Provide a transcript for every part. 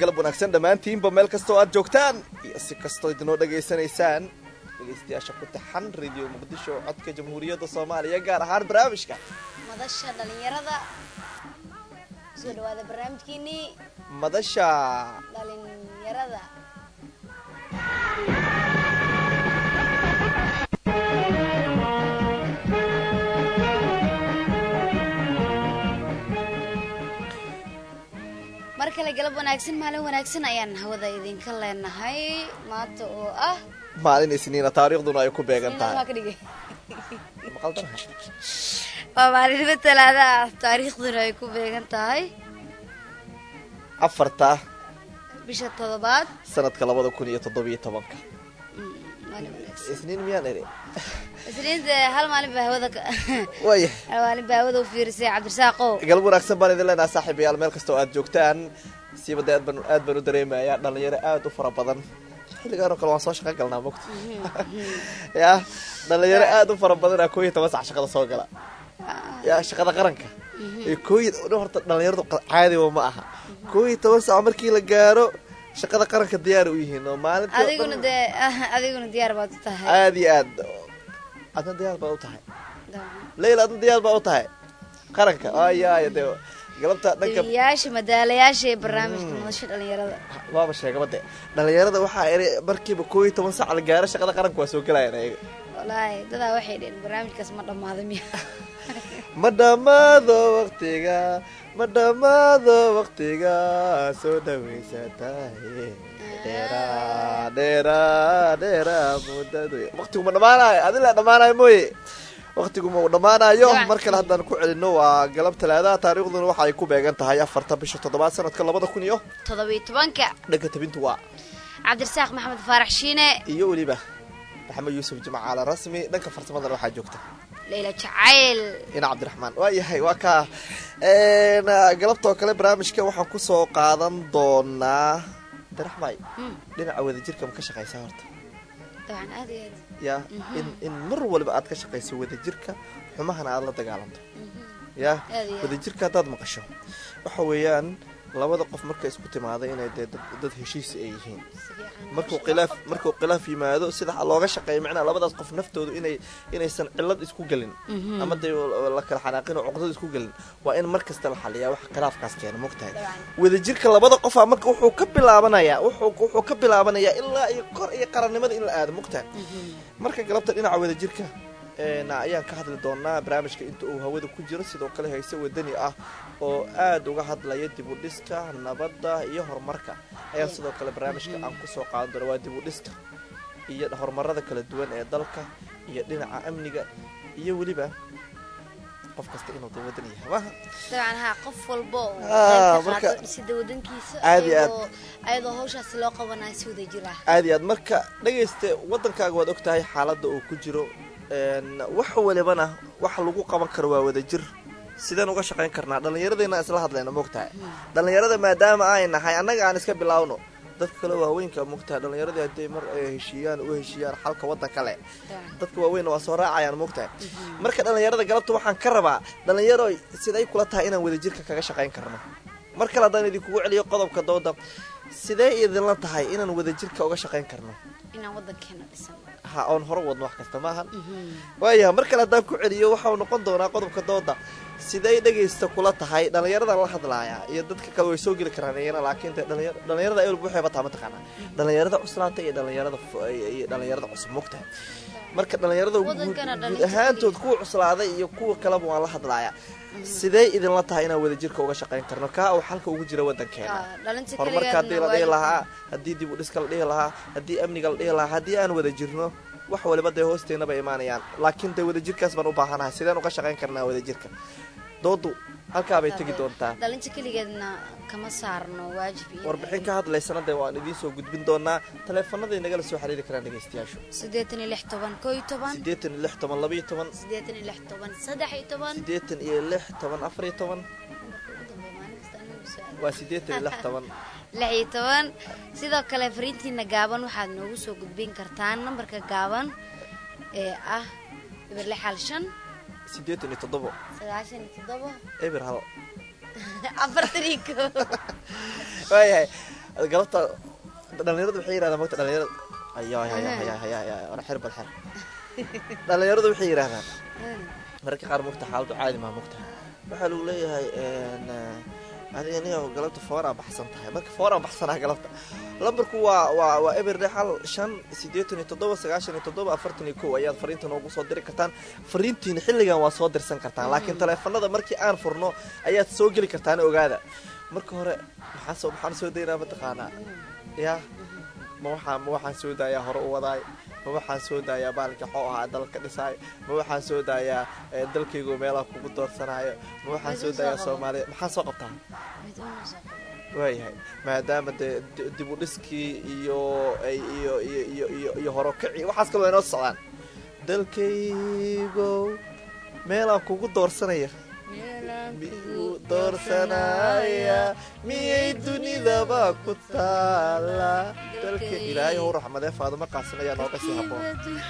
galab wanaagsan dhammaantiinba meel kastoo aad joogtaan iyo si kastoo idinoo dhegaysanaysaan dhegaystayaasha ku taxan radio muqdisho codka jamhuuriyadda soomaaliya gaar ahaan barnaamijka madasha dhalinyarada soo dhawaada barnaamijkeenii madasha dhalinyarada mar kale galab wanaagsan maalin wanaagsan ayaan hawada idinka leenahay maanta oo ah maalin isniina taariikhduna ay ku beegan Isniinna tahay waa ka dhigay maqaldanahay waa maalinimo talaada ah taariikhduna ay ku beegan tahay afarta bisha toddobaad sanadka labada kun iyo toddobiyo tobanka Mm, maalin wanaagsan isniin miyaan eri isniinta hal maalin baa hawada ka waaya hal maalin baa hawada u fiirisay cabdirasaaqow galab wanaagsan baan idin leenaha saaxiibayaal meel kastoo aad joogtaan siiba dee aad baan aad baan u dareemayaa dhalinyaro aad u fara badan xilligaan oo kale waan soo shaqo galnaa mogta ya dhalinyaro aad u fara badan aa koo iyo toban sac shaqada soo gala ya shaqada qaranka ee koo iyo dhan horta dhalinyaradu qa- caadiba ma aha koo iyo toban sac markii la gaaro shaqada qaranka diyaar u yihiin oo maalintii oo adiguna dhan dee adiguna diyaar baad u tahay aad iyo aad adna diyaar baa u tahay leyla adna diyaar baa u tahay qaranka ayaaya dee galabta dhanka deliyaasha madaalayaasha ee barnaamijka madasha dhalinyarada waaba sheegaba de dhalinyarada waxaa eri markiiba koo iyo toban sac la gaaro shaqada qaranka waa soo gelayaan ayaga walaahi dadaa waxay dheheen barnaamijkaas ma dhammaaday miya ma dhammaado waktiga ma dhammaado waktiga soo dhawaysatahay dheera dheera dheera muddadu waktigu ma dhammaanayo adila dhammaanayo mooye waktigu ma uu dhammaanayo Dabcan. mar kale haddaan ku celino waa galab talaadaha taariikhduna waxa ay ku beegan tahay afarta bisha toddobaad sanadka labada kun iyo toddobiyo tobanka dhanka tabintu waa cabdirasaaq maxamed faarax shiine iyo weliba maxamed yuusuf jimcaale rasmi dhanka farsamadana waxaa joogta leyla jacayl ina cabdiraxmaan waa yahay waa kaa galabtoo kale barnaamijka waxaan kusoo qaadan doonaa daraxmay Mm, dhinaca wadajirka ma ka shaqaysaa horta dabcan aad iyo aad ya in in mar waliba aad ka shaqayso wadajirka xumahana aad la dagaalanto ya Aad iyo aad. wadajirka haddaad maqasho waxa weeyaan labada qof marka isku timaada inay dee dad, dad heshiis ay yihiin si fiican markuu nolosha khilaaf loo qabto. markuu khilaaf yimaado sida looga shaqeeyo macnaha labadaas qof naftoodu inay inaysan cilad isku gelin Mhm. ama dee la kala xanaaqin oo cuqdad isku gelin waa in mar kasta la xaliyaa wax khilaafkaas keena mogtahay Dabcan. wadajirka labada qofa marka wuxuu ka bilaabanayaa wuxuu wuxuu ka bilaabanayaa ilaa iyo kor iyo qarannimada in la aado mogtahay Mhm. marka galabta dhinaca wadajirka een, ayaan ka hadli doonaa barnaamijka inta uu hawada ku jiro sidoo kale hayse wadani ah oo aad uga hadlaya dib u dhiska nabadda iyo horumarka ayaan sidoo kale barnaamijka aan kusoo qaadan doona waa dib u dhiska iyo horumarada kala duwan ee dalka iyo dhinaca amniga iyo weliba qof kasta inuu dee wadan yahay maaha dabcan haa qof walba oo Ah, qayb ka marka- qaato dhisida wadankiisa Aad iyo aad. ayadoo ayadoo hawshaasi loo qabanayo si wada jir ah aad iyo aad marka dhegayste wadankaaga waad ogtahay xaaladda uu ku jiro een, wax walibana wax lagu qaban karo waa wadajir sideen uga shaqayn karnaa dhallinyaradeenna isla hadlayna mogtahay dhallinyarada maadaama ay nahay annaga aan iska bilaawno dadka kale waaweynka mogtahay dhallinyaradii hadday mar ay heshiiyaan u heshiiyaan xalka waddanka leh Dabcan. dadka waaweynna waa soo raacayaan mogtahay marka dhallinyarada galabta waxaan ka rabaa dhallinyaro siday kula tahay inaan wadajirka kaga shaqayn karno mar kale haddaan idinkugu celiyo qodobka dooda sidee idinla tahay inaan wadajirka uga shaqayn karno inaan wadankeena dhisano ha oon hore wadno wax kasta maahan waayaha mar kale haddaan ku celiyo waxau noqon doonaa qodobka dooda siday dhegaysta kula tahay dhallinyaradan la hadlaaya iyo dadka kale way soo geli karaan iyana laakiin dee dhallinyar- dhallinyarada ay walba waxay bataa mataqaanaa dhallinyarada cuslaanta iyo dhallinyarada fu- iyo dhallinyarada cusub mogtahay marka dhallinyarada guud Wadankana guud dhalinta ahaantood kuwa cuslaaday iyo kuwa kaleba waan la hadlaaya sidee idinla tahay inaan wadajirka uga shaqayn karno kaa uu xalka ugu jira wadankeena Ah, dhalinta horumarka haddii la dhihi keligeedna lahaa haddii dib u dhiska la dhihi lahaa haddii amniga la dhihi lahaa haddii aan wada jirno wax waliba dee hoosteena bay imaanayaan laakiin dee wadajirkaas baan u baahanahay sideen uga shaqayn karnaa wadajirka doodu halkaa bay tegi doontaa dhalinta keligeedna kama saarno waajib iyo warbixin ka hadlaysana dee waan idiin soo gudbin doonaa taleefanaday nagala soo xiriiri karaan dhegaystayaashu siddeetan iyo lix toban koo iyo toban siddeetan iyo lix toban laba iyo toban siddeetan iyo lix toban saddex iyo toban siddeetan iyo lix toban afar iyo toban Nambarka ugu dambeeya maalin kasta anagu soo waa siddeetan iyo lix toban lix iyo toban sidoo kale fariintiina gaaban waxaad noogu soo gudbin kartaan nambarka gaaban ee ah eber lix hal shan siddeetan iyo toddobo sagaashan iyo toddoba eber hal afartan iyo koo waayahay galabta dhalinyaradu waxay yidhahdaan mogta dhalinyarada ayo aya xir bal xir dhalinyaradu waxay yidhahdaan mararka qaar mogta xaaladu caadi maa mogta waxaa lagu leeyahay adiga niyo galabta fooraan baxsan tahay marka fooraan baxsanaa galabta lambarku waa waa waa eber hal shan sideetan iyo toddoba sagaashan iyo toddoba afartan iyo kow ayaad fariinta noogu soo diri kartaan fariintiina xilligan waa soo dirsan kartaan laakiin taleefanada markii aan furno ayaad soo geli kartaan ogaada marka hore maxaan soo maxaan soo daynaa mataqaanaa ya ma waxaa ma waxaan soo daayaa hore u wadaay ma waxaan soo daayaa baalka xoo ahaa dalka dhisaay ma waxaan soo daayaa dalkaygu meelaha kugu doorsanaayo ma waxaan soo daayaa soomaaliya maxaan soo qabtaa waayahay maadaama dee dib u dhiskii iyo iyo iyo iyo iyo iyo horokici waxaas kaloo inoo socdaan dalkaygo meelaan kugu doorsanaya miu doorsanaya miyay dunidaba ku taala dalka ilaahay how raxmadee faaduma qaasin ayaa nooga sii haboon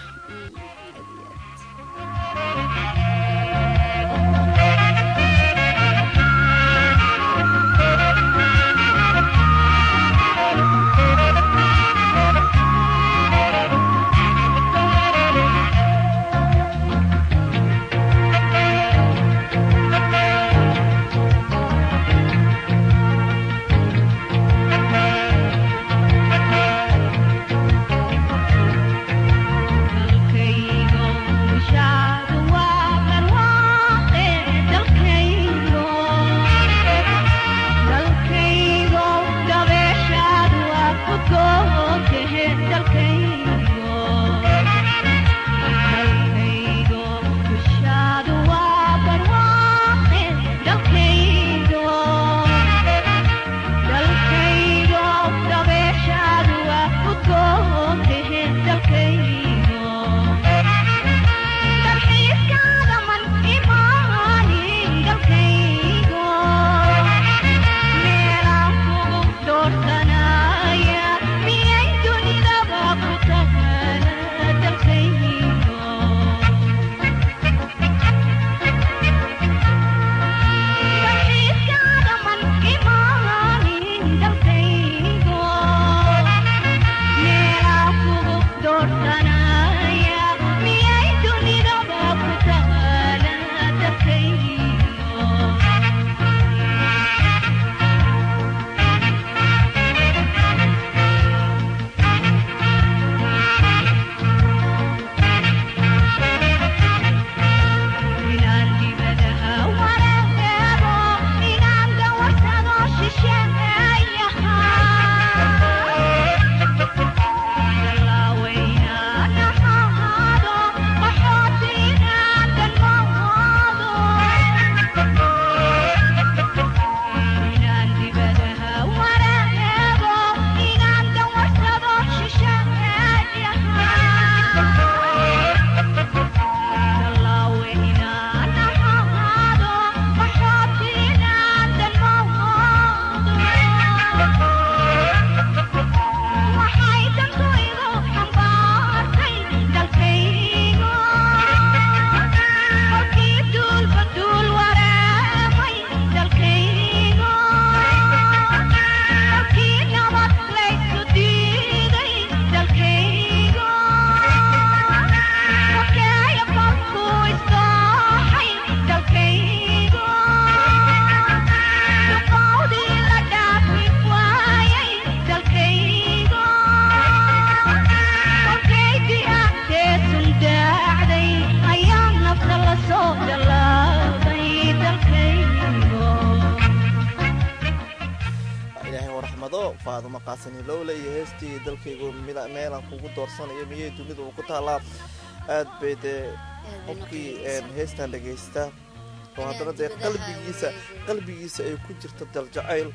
faaduma qaasani lowle iyo heestii dalkaygu meelaan kugu doorsanayo miyay dunida uu ku taalaa aad bay dee qofkii heestan dhagaysta oo haddana dee qalbigiisa qalbigiisa ay ku jirto daljacayl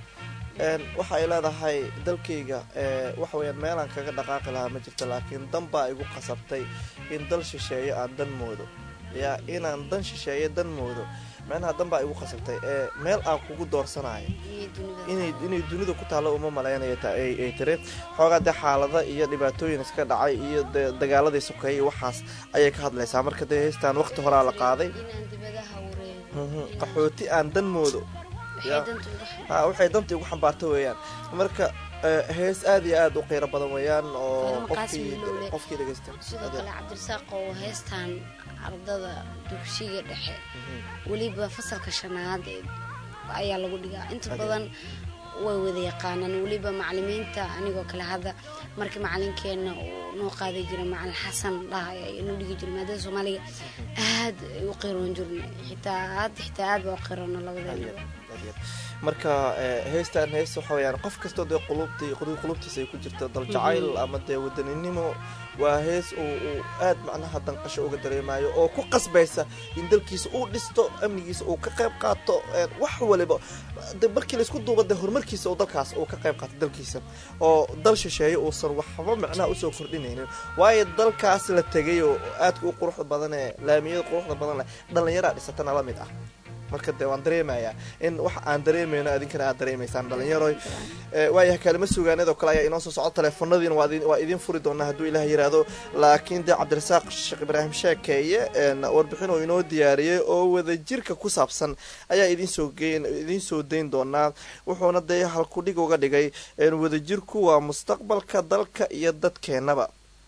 waxa ay leedahay dalkayga waxa weyaan meelaan kaga dhaqaaqi lahaa ma jirto laakiin dan baa igu qasabtay in dal shisheeye aan dan moodo yaa inaan dan shisheeye dan moodo micnaha dan baa igu qasabtay ee meel aan kugu doorsanayo inay dunida ku taallo uma malaynaya ay tiri xoogaa dee xaalada iyo dhibaatooyin iska dhacay iyo de dagaaladii sokeeyay waxaas ayay ka hadlaysaa marka dee heystaan waqti horaa la qaaday qaxooti aan dan moodo waxay Ya. danta uga xun ha waxay dantii ugu xambaarta weeyaan marka eh, hees aad iyo aad u qiiro badan weeyaan oo Fadama Qaasim qofkii Ilowle. qofkii dhegeysta sidoo kale cabdirasaaq oo heestan ardada dugsiga dhexe weliba fasalka shanaad ee ayaa lagu dhigaa inta Ade. badan way wada yaqaanaan weliba macalimiinta anigoo kale hadda markii macalinkeena uu noo qaaday jira macalin xasan dhaha ayaa noo dhigi jira maadada soomaaliga aad ay u qiroon jirna xitaa hadda xitaa aad baa u qiroona labadeena marka eh, heestan hees waxa weyaan qof kastoo dee qulubtii qulu- qulubtiisa ay ku jirto dal jacayl ama dee wadaninimo waa hees uu uu aad macnaha danqasho uga dareemayo oo ku qasbaysa in dalkiisa uu dhisto amnigiisa uu ka qayb qaato eh, wax waliba de markii laisku duuba dee horumarkiisa uu dalkaas uu ka qayb qaato dalkiisa oo dal shisheeye uusan waxba macnaha usoo kordhinaynin waayo dalkaas la tegay oo aadka u quruxda badan ee laamiyada quruxda badan leh dhallinyaraa dhisatana la mid ah marka dee waan dareemayaa in wax aan dareemayno adinkana aad dareemaysaan dhalinyaroy Eh, waayahay kaalimo suugaaneed oo kale ayaa inoo soo socdo teleefanadiina waa idin- waa idiin furi doonaa hadduu ilaah yiraahdo laakiin dee cabdirasaaq sheekh ibraahim sheekeeye een, warbixin oo inoo diyaariyey oo wadajirka ku saabsan ayaa idiin soo geyn idiin soo dayn doonaa wuxuuna dee halkudhig uga dhigay een, wadajirku waa mustaqbalka dalka iyo dadkeenaba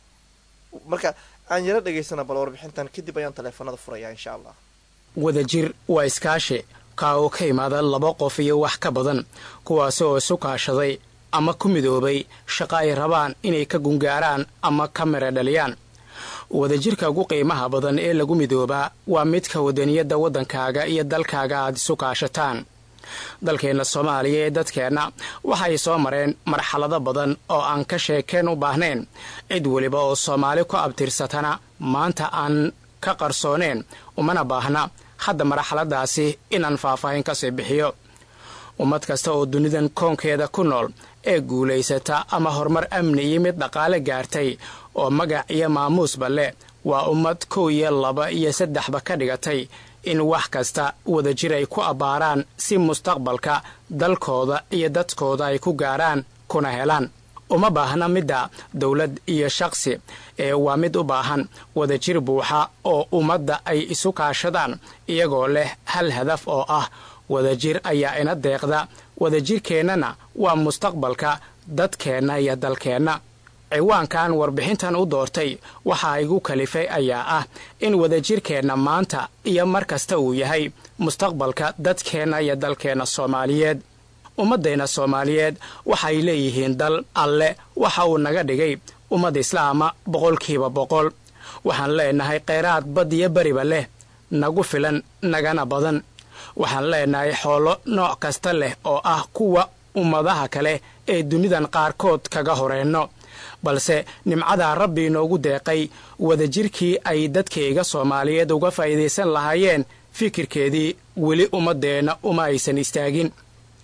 marka aan yaro dhegaysana bal warbixintan kadib ayaan teleefanada furayaa insha allah wadajir waa iskaashi kaa oo ka imaada laba qof iyo wax ka badan kuwaasi oo isu kaashaday ama ku midoobay shaqo ay rabaan inay ka gungaaraan ama ka mira dhaliyaan wadajirka ugu qiimaha badan ee lagu midoobaa waa midka wadaniyadda waddankaaga iyo dalkaaga aad isu kaashataan dalkeenna soomaaliya ee dadkeenna waxay soo mareen marxalado badan oo aan ka sheekeen u baahnayn cid weliba oo soomaali ku abtirsatana maanta aan ka qarsooneen umana baahna hadda marxaladaasi inaan faahfaahin kasii bixiyo ummad kasta oo dunidan koonkeeda ku nool ee guulaysata ama horumar amni iyo mid dhaqaale gaartay oo magac iyo maamuusba leh waa ummad kow iyo laba iyo saddexba ka dhigatay in wax kasta wadajir ay ku abbaaraan si mustaqbalka dalkooda iyo dadkooda ay ku gaaraan kuna helaan uma baahna midda dowlad iyo shaqsi ee waa mid u baahan wadajir buuxa oo ummadda ay isu kaashadaan iyagoo leh hal hadaf oo ah wadajir ayaa ina deeqda wadajirkeennana waa mustaqbalka dadkeenna iyo dalkeenna ciwaankan warbixintan u doortay waxaa igu kalifay ayaa ah in wadajirkeenna maanta iyo mar kasta uu yahay mustaqbalka dadkeenna iyo dalkeenna soomaaliyeed ummaddeenna soomaaliyeed waxay leeyihiin dal alle waxa uu naga dhigay ummad islaama boqolkiiba boqol waxaan leenahay kheyraad bad iyo beriba leh nagu filan nagana badan waxaan leenahay xoolo nooc kasta leh oo ah kuwa ummadaha kale ee dunidan qaarkood kaga horeenno balse nimcadaa rabbi inoogu deeqay wadajirkii ay dadkayga soomaaliyeed uga faa'iidaysan lahaayeen fikirkeedii weli ummaddeenna uma aysan istaagin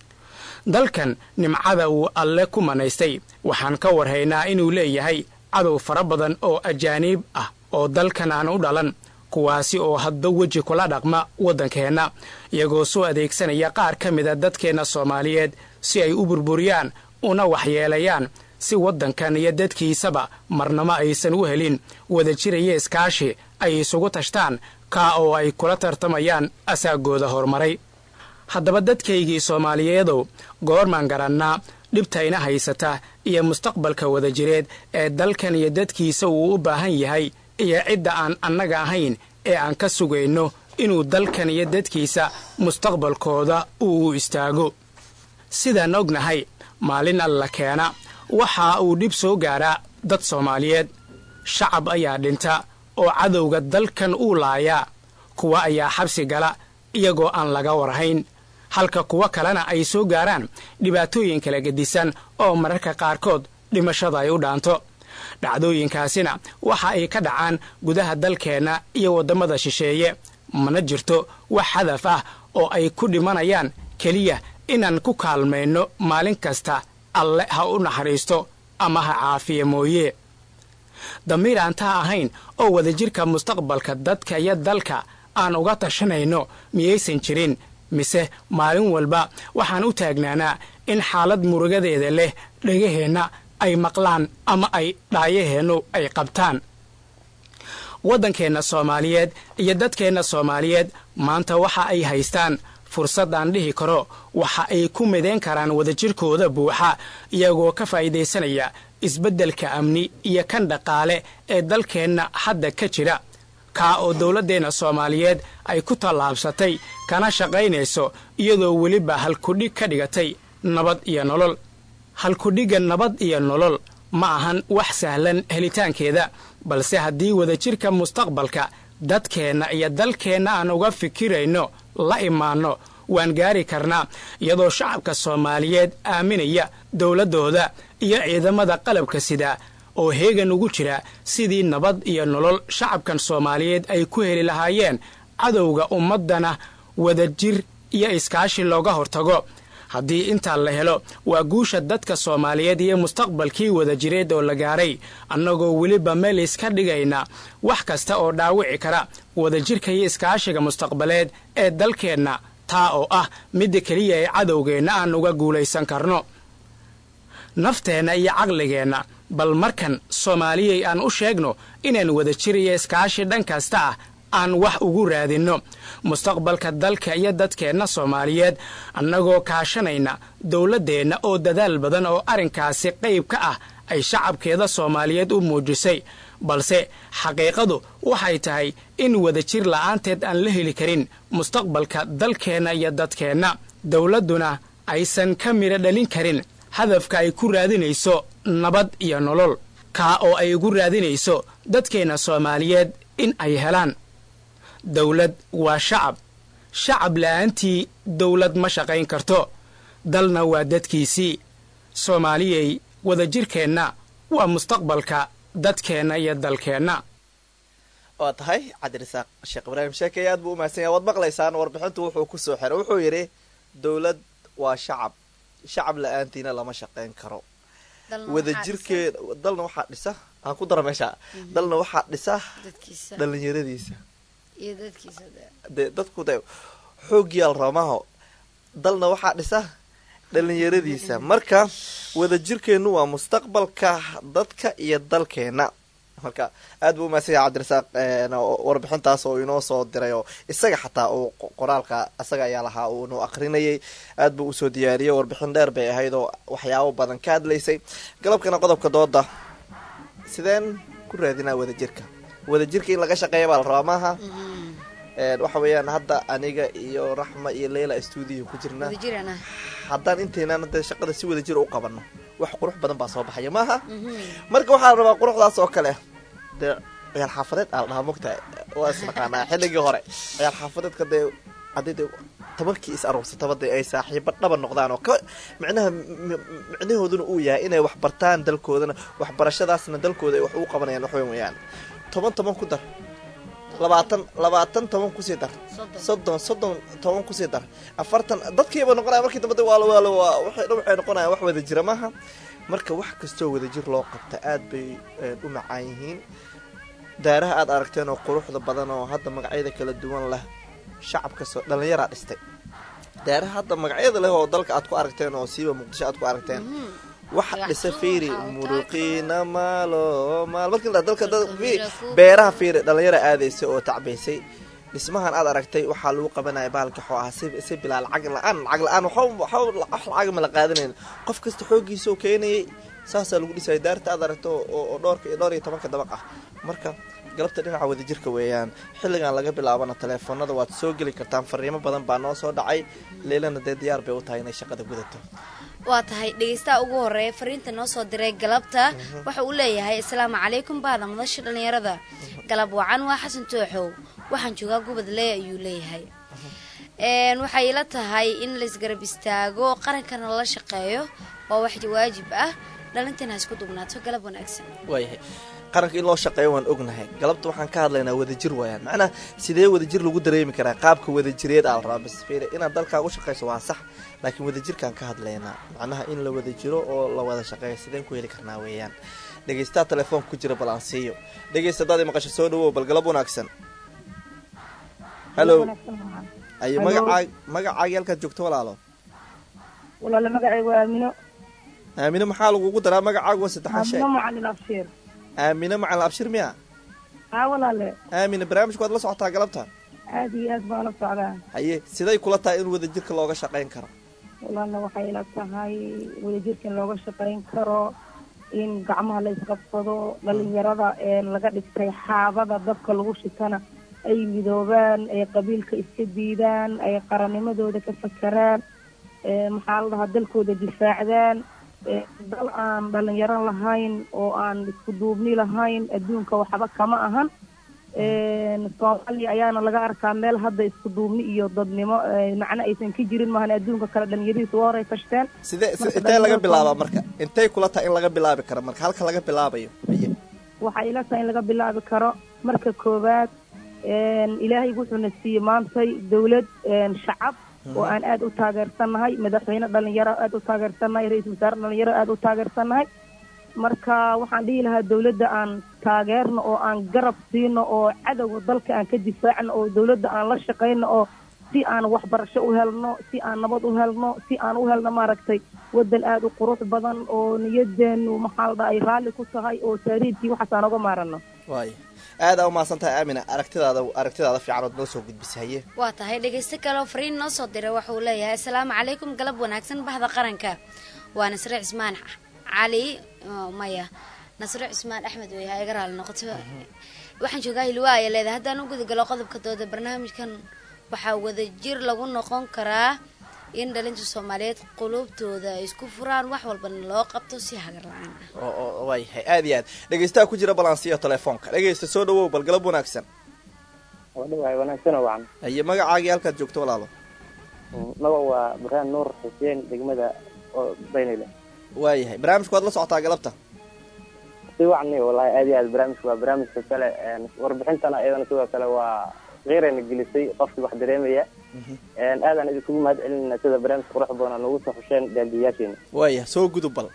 dalkan nimcada uu alle ku manaystay waxaan ka warhaynaa inuu leeyahay cadow fara badan oo ajaaniib ah oo dalkan aan u dhalan kuwaasi oo hadba weji kula dhaqma waddankeenna iyagoo soo adeegsanaya qaar ka mida dadkeenna soomaaliyeed si ay u burburiyaan una waxyeelayaan si waddankan iyo dadkiisaba marnamo aysan u helin wadajiraya iskaashi ay isugu tashtaan kaa oo ay kula tartamayaan asaagooda horumaray haddaba dadkaygii soomaaliyeedow goormaan garannaa dhibtayna haysata iyo mustaqbalka wadajireed ee dalkan iyo dadkiisa uu u baahan yahay iyo cidda aan annaga ahayn ee aan ka sugayno inuu dalkan iyo dadkiisa mustaqbalkooda uu u istaago sidaan ognahay maalin alla keena waxa uu dhib soo gaaraa dad soomaaliyeed shacab ayaa dhinta oo cadowga dalkan uu laayaa kuwa ayaa xabsi gala iyagoo aan laga warhayn halka kuwo kalena ay soo gaaraan dhibaatooyin kala gedisan oo mararka qaarkood dhimashada ay u dhaanto dhacdooyinkaasina waxa ay ka dhacaan gudaha dalkeenna iyo waddamada shisheeye mana jirto wax hadaf ah oo ay ku dhimanayaan keliya inaan ku kaalmayno maalin kasta alle ha u naxariisto ama ha caafiya mooye damiir aan taa ahayn oo wadajirka mustaqbalka dadka iyo dalka aan uga tashanayno miyaysan jirin mise maalin walba waxaan u taagnaanaa in xaalad murugadeeda leh dhegaheenna ay maqlaan ama ay dhaayaheennu ay qabtaan waddankeenna soomaaliyeed iyo dadkeenna soomaaliyeed maanta waxa ay haystaan fursad aan dhihi karo waxa ay ku midayn karaan wadajirkooda buuxa iyagoo ka faa'iidaysanaya isbeddelka amni iyo kan dhaqaale ee dalkeenna hadda ka jira kaa oo dowladdeenna soomaaliyeed ay ku tallaabsatay kana shaqaynayso iyadoo weliba halkudhig ka dhigatay nabad iyo nolol halkudhigga nabad iyo nolol ma ahan wax sahlan helitaankeeda balse haddii wadajirka mustaqbalka dadkeenna iyo dalkeenna aan uga fikirayno la imaanno waan gaari karnaa iyadoo shacabka soomaaliyeed aaminaya dowladdooda iyo ciidamada qalabka sida oo heegan ugu jira sidii nabad iyo nolol shacabkan soomaaliyeed ay ku heli lahaayeen cadowga ummaddana wadajir iyo iskaashi looga hortago haddii intaa la helo waa guusha dadka soomaaliyeed iyo mustaqbalkii wadajireed oo la gaaray annagoo weliba meel iska dhigayna wax kasta oo dhaawici kara wadajirka iyo iskaashiga mustaqbaleed ee dalkeenna taa oo ah midda keliya ee cadowgeenna aan uga guulaysan karno nafteenna iyo caqligeenna bal markan soomaaliyay aan u sheegno inaan wadajir iyo iskaashi dhan kasta ah aan wax ugu raadinno mustaqbalka dalka iyo dadkeenna soomaaliyeed annagoo kaashanayna dowladdeenna oo dadaal badan oo arrinkaasi qayb ka ah ay shacabkeeda soomaaliyeed u muujisay balse xaqiiqadu waxay tahay in wadajir la'aanteed aan la heli karin mustaqbalka dalkeenna iyo dadkeenna dowladduna aysan ka midho dhalin karin hadafka ay ku raadinayso nabad iyo nolol kaa oo ay ugu raadinayso dadkeenna soomaaliyeed in ay helaan dowlad waa shacab shacab la'aantii dowlad ma shaqayn karto dalna waa dadkiisii soomaaliyey wadajirkeenna waa mustaqbalka dadkeenna iyo dalkeenna waa tahay cabdirasaaq sheekh ibraahim sheekey aad buu umahadsan yahay waad maqlaysaan warbixintu wuxuu ku soo xiray wuxuu yidhi dowlad waa shacab shacab la-aantiina lama shaqayn karo wadajirkeeda dalna waxaa dhisa aan ku dara meesha dalna waxaa dhisa dhalinyaradiisa de dadku de xoogyaal ramaho dalna waxaa dhisa dhalinyaradiisa marka wadajirkeennu waa mustaqbalka dadka iyo dalkeena marka aad buu umahadsan yahay cabdirasaaq warbixintaas oo inoo soo diray oo isaga xataa uu qoraalka isaga ayaa lahaa uu inuu akrinayay aad buu usoo diyaariyey warbixin dheer bay ahayd oo waxyaabo badan ka hadlaysay galabkana qodobka dooda sideen ku raadinaa wadajirka wadajirka in laga shaqeeya baa la rabaa maaha waxa weeyaan hadda aniga iyo raxma iyo leyla stuudiyo ku jirna haddaan intaynan de shaqada si wadajira u qabano wax qurux badan baa soo baxaya maaha marka waxaa la rabaa quruxdaas oo kale dee ciyaal xaafadeed aa la dhahaa mogta waa isnaqaanaa xilligii hore ciyaal xaafadeedka dee haddii de tobankii is aruursataba dee ay saaxiibo dhaba noqdaan oo ka micnaha micnahooduna uu yahay inay wax bartaan dalkoodana waxbarashadaasna dalkooda ay wax ugu qabanayaan wax weyn weyaan toban toban ku dar labaatan labaatan toban kusii dar soddon soddon toban kusii dar afartan dadkiiba noqonaya markii dambe waalo waalo waa waxay dhan waxay noqonayaan wax wada jira maaha marka wax kastoo wadajir loo qabta aad bay u macaan yihiin daaraha aad aragteen oo quruxda badan oo hadda magacyada kala duwan leh shacabkasoo dhallinyaraa dhistay daaraha hadda magacyada leh oo dalka aad ku aragteen oo siiba muqdisho aad ku aragteen waxa dhisa fiiri muruqiina maalo maal markii la dalka beeraha fiiri dhalinyara aadaysa oo tacbaysay dhismahan aad aragtay waxaa lagu qabanaya bahalka xoo ah si si bilaa lacag la-aan lacag la-aan waxa wax lacag ma la qaadanayn qof kasta xooggiisa oo keenayay saasaa lagu dhisaya daarta aad aragto oo dhowrka dhowr iyo tobanka dabaq ah marka galabta dhinaca wadajirka weeyaan xilligan laga bilaabana taleefoonada waad soo geli kartaan fariimo badan baa noo soo dhacay leelana dee diyaar bay u tahay inay shaqada gudato waa tahay dhegeystaha ugu horeeya fariinta noo soo diray galabta waxa uu leeyahay asalaamu calaykum baada madasha dhallinyarada galab wacan waa xasan tooxow waxaan joogaa gubadle ayuu leeyahay waxay ila tahay in laisgarab istaago qarankana lala shaqeeyo waa wax waajib ah dhalintan ha isku dugnaato galab wanaagsan waayahay qaranka in loo shaqeeyo waan ognahay galabta waxaan ka hadlaynaa wadajir waayaan macnaa sidee wadajir lagu dareemi karaa qaabka wadajireed aa la rabaa bas fiiri inaad dalkaa u shaqayso waa sax laakiin wadajirkaan ka hadlaynaa macnaha in la wada jiro oo la wada shaqeeyo sideen ku heli karnaa weeyaan dhegeystaha telefoonka ku jira bal aan siiyo dhegeysta hadaad maqasho soo dhawow bal galab wanaagsan hallo ayo magacaag magacaagi halkaad joogto walaalo walaale magacaygu waa aamino aamino maxaa lagugu daraa magacaagu waa saddexaan sheeg aamino macalin abshiir aamino macalin abshir miya haa walaale aamina barnaamijku waad la socotaa galabta aada iyo aad baan la socdaa haye siday kula tahay in wadajirka looga shaqayn karo walaalna waxay ila tahay wadajirka in looga shaqayn karo in gacmaha la isqabsado dhalinyarada ee laga dhigtay xaabada dabka lagu shitana ay midoobaan ay qabiilka iska diidaan ay qarannimadooda ka fakeraan ee maxaa la dhahaa dalkooda difaacdaan ee dal aan dhalinyaro lahayn oo aan isku duubni lahayn adduunka waxba kama ahan soomaaliya ayaana laga arkaa meel hadda isku duubni iyo dadnimo macno aysan ka jirin maahan adduunka kale dhalinyarihiisa waa horay fashteen sidee Marka intee laga dhalinyarada- bilaabaa marka intay kula tahay in laga bilaabi karo marka halka laga bilaabayo haye waxaa ila tahay in laga bilaabi karo marka koowaad ilaahay wuxuuna siiyey maantay dawlad shacab oo aan aada u taageersannahay madaxweyne dhalinyaro aada u taageersannahay ra-iisul wasaare dhalinyaro aada u taageersannahay marka waxaan dhihi lahaa dawladda aan taageerno oo aan garab siino oo cadowga dalka aan ka difaacno oo dawladda aan la shaqayno oo si aan waxbarasho u helno si aan nabad u helno si aan u helno maaragtay wadan aada u qurux badan oo niyadeenu maxaa la dhaha ay raalli ku tahay oo taariibkii waxaas aan oga maarano waayo aada aa umahadsan tahay aamina aragtidaada aragtidaada fiican ood noo soo gudbisay haye waa tahay dhegaysto kale oo fariin noo soo diray waxa uu leeyahay asalaamu calaykum galab wanaagsan bahda qaranka waa nasre cismaan cali oh, maya nasre cismaan axmed wey ha iga raali noqoto waxaan joogaa hilwaa ayaa leedahay haddaan u gudagalo qodobka dooda barnaamijkan waxaa wadajir lagu noqon karaa in dhalinta soomaaliyeed qulubtooda ay isku furaan wax walbana loo qabto si hagar la-aan ah oo oo waayahay aada iyo aad dhegaystaha ku jira balansiya telefoonka dhegaysta soo dhawow bal galab wanaagsan wadhawaay wanaagsano wacan haye magacaagii halkaad joogto walaalo magac waa baraan nuur xuseen degmada oo baynile waayahay barnaamijku waad la socotaa galabta si wacni wallahi aad iyo aad barnaamijku waa barnaamijka kale warbixintana iyadana sidoo kale waa keyrayna gelisay qofkii wax dareemaya aadaan idinkugu mahad celinayna sida barnaamijka qurux badan noogu soo xusheen daandiyayaasheena waayahay soo gudub bal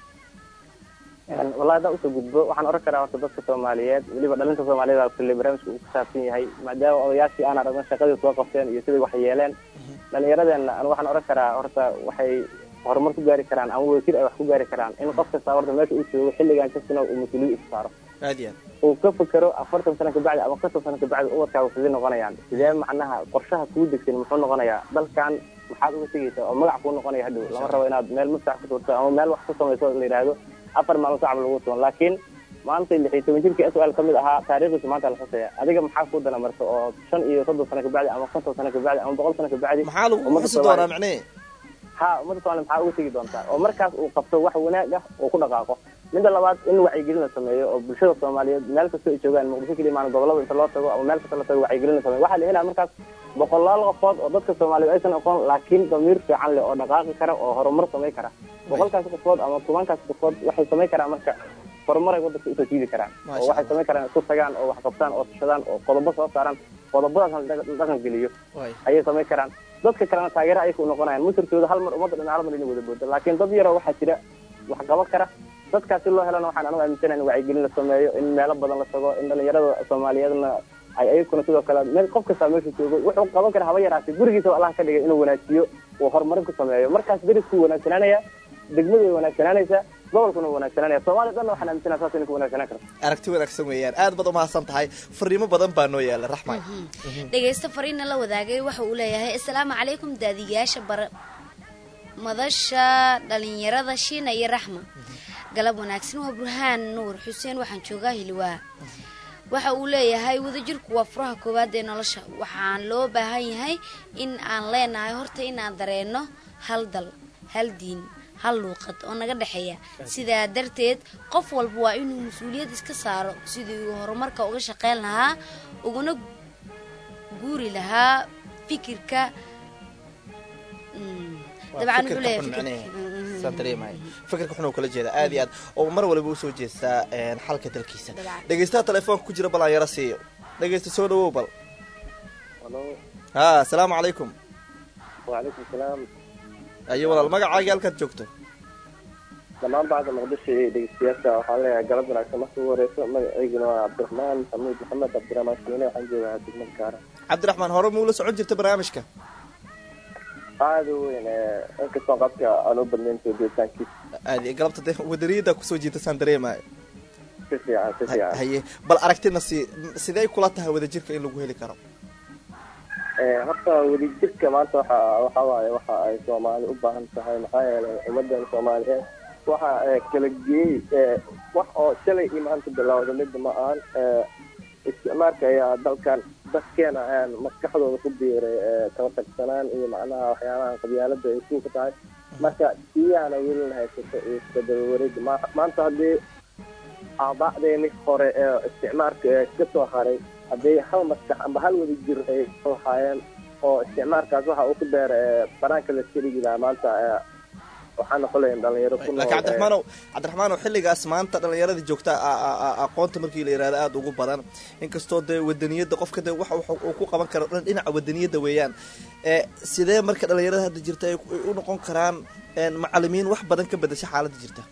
wallahi haddaan usoo gudbo waxaan oran karaa horta dadka soomaaliyeed weliba dhalinta soomaaliyeed aa kulle barnaamijka uu ku saabsan yahay maadaama odayaashii aan aragno shaqadii soo qabteen iyo siday wax yeeleen dhalinyaradeenna an waxaan oran karaa horta waxay horumar ku gaari karaan ama wadajir ay wax ku gaari karaan in qof kasta horta meesha uu joogo xilligan kasina uu mas-uuliyad isu saaro aad iyo aad uu ka fekero afartan sano kabacdi ama konton sano kabacdi ubadkaaga sidee noqonayaan sidee macnaha qorshaha kuu degsan muxuu noqonayaa dalkan maxaad uga tegaysaa oo magac kuu noqonaya hadhow lama rabo inaad meel maskax ku turto ama meel wax ku samayso la yidhaahdo afar maalmo sacab lagu tuban laakiin maanta lix iyo toban jirkii s l kamid ahaa taariikhdiisa maanta la xusaya adiga maxaa kuu dana marka oo shan iyo soddon sano kabacdi ama konton sano kabacdi ama boqol sano kabacdi maxaa lagu ummadda xusi Soomaaliya- doonaa macnee ha ummadda somalia maxaa uga tegi doontaa oo markaas uu qabto wax wanaag ah oo ku dhaqaaqo midda labaad in wacyigelin la sameeyo oo bulshada soomaaliyeed meel kasta ay joogaan muqdisho keliya maana gobolada inta loo tago ama meel kasta la tago wacyigelin la sameeyo waxaa la helaa markaas boqolaal qofood oo dadka soomaaliyeed aysan aqoon laakiin damiir fiican leh oo dhaqaaqi kara oo horumar samayn kara boqolkaas qofood ama tobankaas qofood waxay samayn karaan marka horumaray wadanka usoo jiidi karaan Masha oo waxay Allah. samayn karaan isku tagaan oo wax qabtaan oo tashadaan oo qodobo soo saaraan qodobadaas la dhaqan geliyo waay ayay samayn karaan dadka kalena taageero ayay ku noqonayaan musirkooda hal mar ummadda dhan hal mar ina wada booda laakiin dad yaroo waxaa jira wax qaban kara dadkaas si loo helana waxaan anagu aaminsanahay in wacyigelin la sameeyo in meelo badan la tago in dhalinyarada soomaaliyeedna ay ayaguna sidoo kale meel qof kastaa meesha joogo wuxuu qaban kara haba yaraatay gurigiisa allah ka dhigay inuu wanaajiyo uu horumarin ku sameeyo markaas deriskuu wanaagsanaanaya degmadu way wanaagsanaanaysaa gobolkuna way wanaagsananaya soomaaliya dhanna waxaan aaminsanahay saas inay ku wanaagsanaan karto aragti wanaagsan weeyaan aad baad umahadsan tahay fariimo badan baa noo yaala raxmay dhegaysto fariina la wadaagay waxa uu leeyahay asalaamu calaykum daadiyaasha bar madasha dhalinyarada shiina iyo raxma galab wanaagsan waa burhaan nuur xuseen waxaan joogaa hilwaa waxa uu leeyahay wadajirku waa furaha koowaad ee nolosha waxaan loo baahan yahay in aan leenahay horta inaan dareenno hal dal hal diin hal luuqad oo naga dhexeeya sidaa darteed qof walba waa inuu mas-uuliyad iska saaro sidii uu horumarka uga shaqeyn lahaa uguna guuri lahaa fikirka mm, dabcan wuxuu leeyahay fikirka- saan dareemahay fikirka xun oo kala jeeda aad iyo aad oo mar waliba usoo jeestaa een, xalka dalkiisa Dabcan. dhegaystaha telefoonka ku jira bal aan yara siiyo dhegaysta soo dhawow bal halo ha asalaamu calaykum wacalaykum salaam ayo walaal magacaagii halkaad joogto dhammaan bacda muqdisho iyo dhegeystayaasha waxaan leeyahay galab wanaagsan marka ugu horeyso magacayguna waa cabdiraxmaan xamuud maxamed cabdiraxmaan shiine waxaan joogaa degmada kaara cabdiraxmaan hore muula socon jirta barnaamijka aada u weyn inkastoo qabka aan u badnayn soo deetaankiisa aad iyo galabta dee wadariyada kusoo jiita saan dareemayo si fiican si Ha- fiican haye bal aragtina si sidee kula tahay wadajirka in lagu heli karo horta wadajirka maanta waxa waxa waaye waxa ay soomaali u baahan tahay maxaa yeelay ummadan soomaaliyeed waxa kala geeyey wax oo shalay iyo maanta bilowda midda ma ahan isticmaalka ayaa dalkan dadkeena ayaan maskaxdooda ku biiray kala tagsanaan iyo macnaha waxyaabaha qabyaalada ay suuka tahay marka siyaana welina haysato iyo isbedel wareeg maanta haddii aaba'deeni hore ee isticmaalka ee ka soo haray haddii hal maskax amba hal wada jir ay soo haayeen oo isticmaalkaas waxa uu ku beera banaanka la iska dhigi lahaa maanta waxaa noqolayn dhalinyaro ku laakiin cabdiraxmaanow cabdiraxmaanow xilligaas maanta dhallinyarada joogta aqoonta markii la yihahdo aada ugu badan inkastoo dee wadaniyadda qofka dee waxa uu ku qaban karo dhan dhinaca wadaniyadda weeyaan sidee marka dhallinyarada hadda jirta ay u noqon karaan macalimiin wax badan ka bedasha xaaladda jirta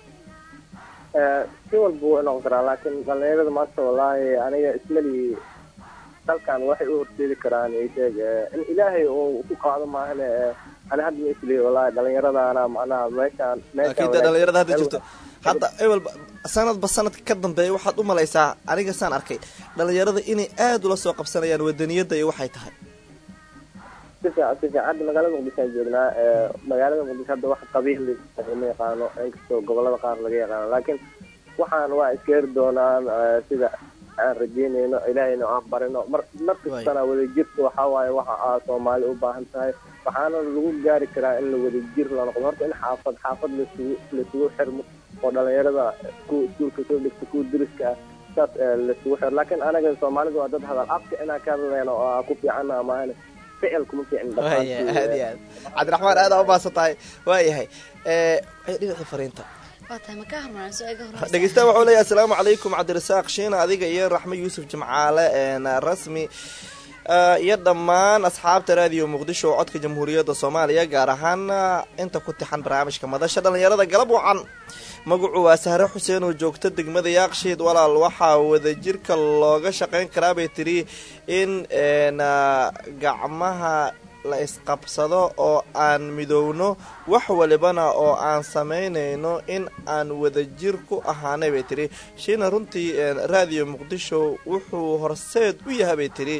si walba wuu noqon karaa laakiin dhalinyarada maanta wallaahi aniga ismali dalkan waxay u horseedi karaan sheeg in ilaahay uu ku qaado maahane ani hadda ma isliyo wallaahi dhalinyaradaana macnaha meeshaan laakiin dee dhalinyarada hadda jirto hadda ewelba sanadba sanadka ka dambeeya waxaad u malaysaa aniga saan arkay dhalinyarada inay aada ula soo qabsanayaan wadaniyadda iyo waxay tahay si fiican si fiican hadda magaalada muqdisho aan joognaa magaalada muqdisho hadda wax qabiil ma yaqaano inkastoo gobolada qaar laga yaqaano laakiin waxaan waa iska heri doonaan sida aan rajeynayno ilaahayna aan barino mar mar kastana wadajirka waxaa waaye waxa aa soomaali u baahan tahay waxaana lagu gaari karaa in la wadajir la noqdo horta in xaafad xaafad lasugu laisugu xirmo oo dhalinyarada kuwa iskuulka soo dhigta kuwa deriska ah saas laisugu xiro laakiin anaga soomaalidu waa dad hadal afka inaan ka hadlayno oo aa ku fiicana maahane ficil kuma fiicin waya aad iyo aad cabdiraxmaan aadaa umaasan tahay waayahay dhinacii fariinta dhegeystaha waxuu leeyahay asalaamu calaykum cabdirasaaq shiina adiga iyo raxme yuusuf jimcaale rasmi iyo dhammaan asxaabta raadiyo muqdisho oo codka jamhuuriyadda soomaaliya gaar ahaan inta ku tixan barnaamijka madasha dhalinyarada galab wacan magacu waa sahre xuseen oo joogta degmada yaaqshiid walaal waxaa wadajirka looga shaqayn karaa bay tiri in gacmaha la isqabsado oo aan midowno wax walibana oo aan samaynayno in aan wadajir ku ahaanay bay tiri shiina runtii raadiyo muqdisho wuxuu horseed u yahay bay tiri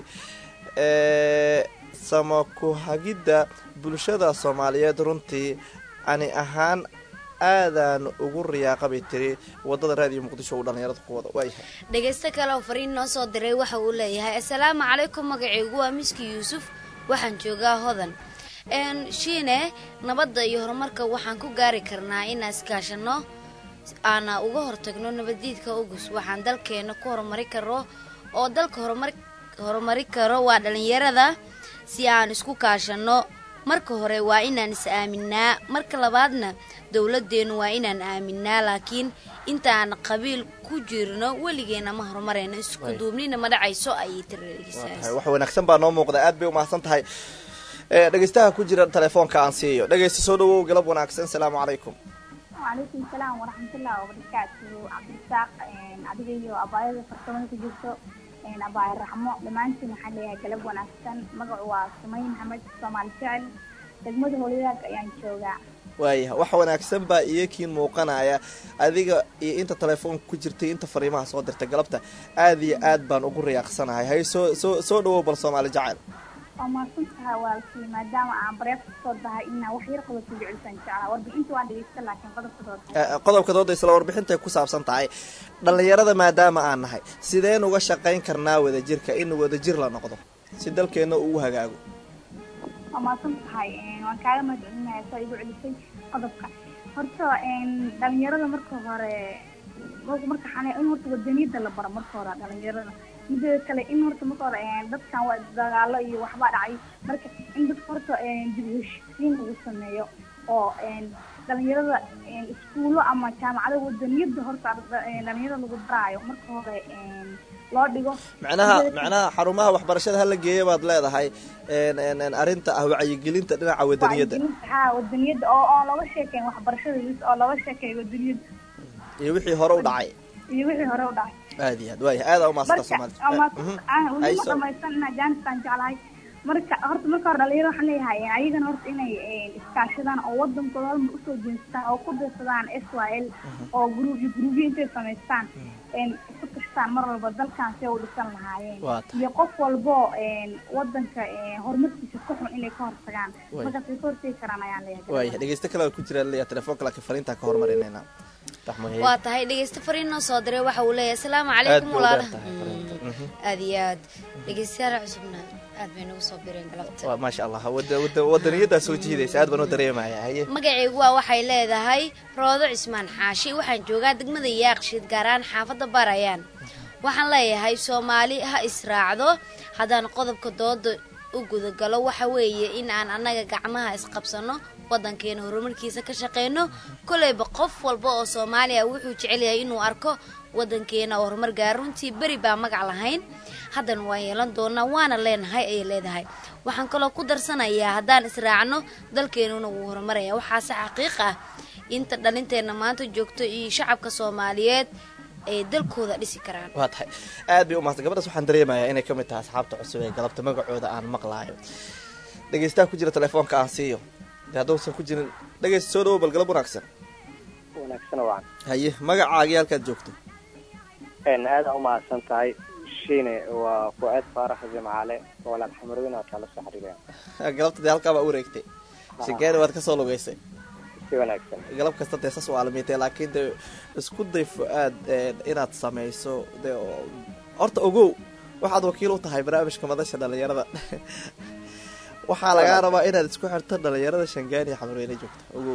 samaku-hagidda bulshada soomaaliyeed runtii ani ahaan aadaan ugu riyaaqa bay tiri wadada raadiyo muqdisho uu dhalinyarada ku wada waayahay dhegaysto kale oo fariin noo soo diray waxa uu leeyahay assalaamu calaykum magacaygu waa miski yuusuf waxaan joogaa hodan shiine nabadda iyo horumarka waxaan ku gaari karnaa inaan iskaashano aana uga hortagno nabaddiidka ugus waxaan dalkeena ku horumari karo oo dalka horumar horumari karo waa dhalinyarada si aan isku kaashano marka hore waa inaan is aaminaa marka labaadna dowladeennu waa inaan aaminaa laakiin intaan qabiil ku jirno weligeena ma horumarayno isku duubnina ma dhacayso ayay tiri wax wanaagsan baa noo muuqda aad bay umahadsan tahay dhegeystaha ku jira telefoonka aan siiyo dhegeysta soo dhawow galab wanaagsan asalaamu calaykum wacalaykum salaam waraxmatullahi wabarakaatu cabdirasaaq adiga iyo abaayada farsamada ku jirto abaay raxmo dhammaantiin waxaan leeyahay galab wanaagsan magacu waa sumay maxamed soomaali jecel degmada hoolyadaag ayaan joogaa waayaha wax wanaagsan baa iyokiin muuqanaya adiga iyo inta telefoonka ku jirtay inta fariimaha soo dirtay galabta aada iyo aad baan ugu riyaaqsanahay hay soo soo soo dhawow bal soomaali jacayl waa mahadsantaha waalkii maadaama aan bareef kasoo dahay inaa wax yar qodobka jecelsaan jeclaa warbixinta waan dhegeysta laakiin qodobka dooda qodobka dooda isla warbixintay ku saabsan tahay dhalinyarada maadaama aan nahay sideen uga shaqayn karnaa wadajirka in wadajir la noqdo si dalkeena ugu hagaago waa mahadsan tahay waan kaaga mahadcelinayaa soo igu celisay qodobka horta dhalinyarada marka hore marka xane in horta wadaniyada la baro marka hore dhalinyarada mideeda kale in horta marka hore dadkan waa dagaalo iyo waxbaa dhacay marka in dadka horta dib u heshiisiin lagu sameeyo oo dhalinyarada iskuulo ama jaamacada wadaniyada horta dhalinyarada lagu baraayo marka hore loo dhigo macnaha macnaha xarumaha waxbarashada hala geeya baad leedahay arrinta ah wacyigelinta dhinaca wadaniyadda ha wadaniyada oo oo looga sheekeyn waxbarashada oo looga sheekeeyo wadaniyada iyo wixii hore u dhacay iyo wixii hore u dhacay aad iyo aad waaya aada umaasanta marka weli ma dhamaysan inaa jaaniskaan jeclahay marka horta marka hore dhalinyaro waxaan leeyahay ayagana horta inay iskaashadaan oo wadankooda halmar usoo jeestaan oo ku dirsadaan s y l oo gruubyo gruubyo intay samaystaan isku tashtaan mar walba dalkan si ay u dhisan lahaayeen Waa tahay. iyo qof walbo wadanka horumarkiisa ka xun inay ka hortagaan Way. markaas way ka hortegi karaan ayaan leeyahay waaya dhegeysto kale oo ku jira leeya telefoonka laakiin fariintaa ka hormarinayna raxmahe waa tahay dhegeysta fariin noo soo diray waxa uu leeyahay asalaamu aad calaykum bay u walaala dheer tahay fariinta Mhm. aad iyo aad dhegeystayaal cusubna aad bay nagu soo bireen galabta waa maasha allah wada- wada- wadaniyaddaa soo jiidaysa aad baan u dareemaya haye magacaygu waa waxay leedahay roodo cismaan xaashi waxaan joogaa degmada yaaqshiid gaar ahaan xaafadda barayaan waxaan leeyahay soomaali ha israacdo haddaan qodobka dooda u gudagalo waxa weeye in aan annaga gacmaha isqabsano wadankeena horumarkiisa ka shaqeyno koleyba qof walba oo soomaaliya wuxuu jecel yahay inuu arko wadankeena oo horumar gaara runtii beri baa magac lahayn haddana waan yeelan doonaa waana leenahay ayay leedahay waxaan kaloo ku darsanayaa haddaan israacno dalkeenuna wuu horumaraya waxaase xaqiiq ah inta dhalinteena maanta joogto iyo shacabka soomaaliyeed ay dalkooda dhisi karaan waa tahay aad bay u mahadsan gabadhaas waxaan dareemayaa inay ka mid tahay asxaabta cusub ee galabta magacooda aan maqlaayo dhegeystaha ku jira telefoonka aan siiyo dee hadduusan ku jirin dhegeysta soo dhawo bal galab wanaagsan wanaagsan wacan haye magacaagii halkaad joogto aada u mahadsan tahay shiine waa fuaad faarax jimcaale walaal xamaroodin waa kala soo xiriireen galabta dee halkaa baa u wareegtay shingeeni waad ka soo lugeysay si wanaagsan galab kasta dee sas waa alamiitay laakiin dee isku day fu-aad ee, inaad samayso dee oo- horta ogow waxaad wakiil u tahay barnaamijka madasha dhalinyarada waxaa lagaa rabaa inaad isku xirto dhalinyarada shangaani xamreyne joogta ogow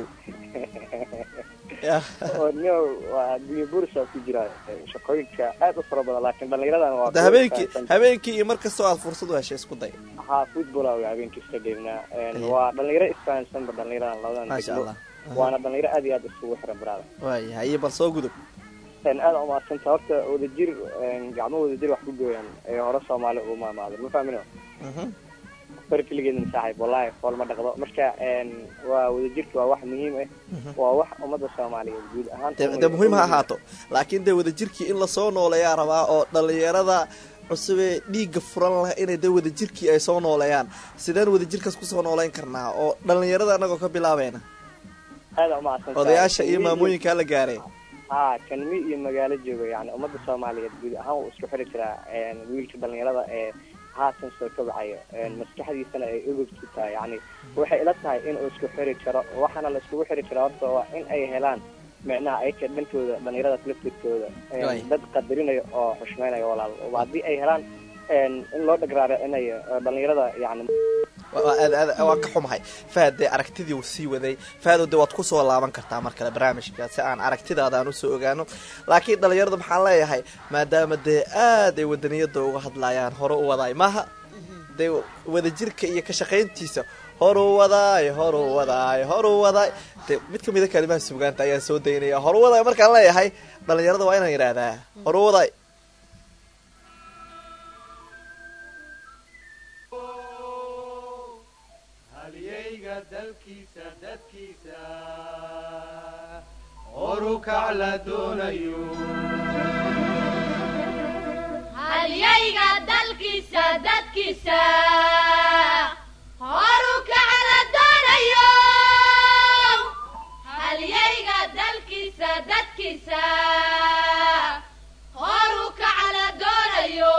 Ya. oo nio waa adduunye bursa ku jira shaqooyinka aad u fara badan laakiin dhallinyaradan waa de habeenkii habeenkii iyo mar kastoo aad fursad u heshay isku day haa football aa habeenkii iska dheelnaa Aye. waa dhalinyaro isfahansanba dhalinyaradan labadan maasha degmo allah waana dhalinyaro aad iyo aad isugu xiran baraada waaya haye bal soo gudub aada u mahadsanta horta wadajir gacmo wadajir wax ku gooyaan ee hore soomaali ugu maamaadan ma fahmino Mhm. far keligeedna saaxiib wallahi fool ma dhaqdo marka waa wadajirka waa wax muhiim ah waa wax ummadda soomaaliyeed guud ahaan dee dee muhiim ha ahaato laakiin dee wadajirkii in lasoo nooleeyaa rabaa oo dhalinyarada cusubee dhiigga furan lah inay dee wadajirkii ay soo nooleeyaan sideen wadajirkaas kusoo nooleyn karnaa oo dhalinyarada anagoo ka bilaabayna aada umahadsan odayaasha iyo maamooyinkaa la gaareen haa kanmi iyo magaalo jooga yani ummadda soomaaliyeed guud ahaan wuu isku xiri jiraa wiilka dhalinyarada ee haatan soo kabacayo maskaxdiisana ay ogogtu tahay yani waxay ila tahay inuu isku xiri karo waxaana la iskugu xiri karaa horta waa in ay helaan micnaha ayka dhankooda dhalinyaradaas laftirkooda Right. dad qadarinayo oo xushmaynayo walaal haddii ay helaan in loo dhagraaricinayo dhalinyarada yani Waa- aad- aad- waan ka xumahay fahad dee aragtidii uu sii waday fahado dee waad kusoo laaban kartaa mar kale barnaamijka si aan aragtidaada aan usoo ogaano laakiin dhalinyarada maxaan leeyahay maadaama dee aad ay wadaniyada uga hadlayaan hore u wadaay maaha dee wadajirka iyo ka shaqayntiisa horu wadaay horu wadaay horu wadaay dee mid kamida kalimaha sugaanta ayaan soo daynaya horu wadaay markaan leeyahay dhalinyarada waa inaan yidhaahdaa horu wadaay halyayga dalkiisa dadkiisa horukac la doonayo halyayga dalkiisa dadkiisa horu kacala doonayo halyayga dalkiisa dadkiisa horu kacala doonayo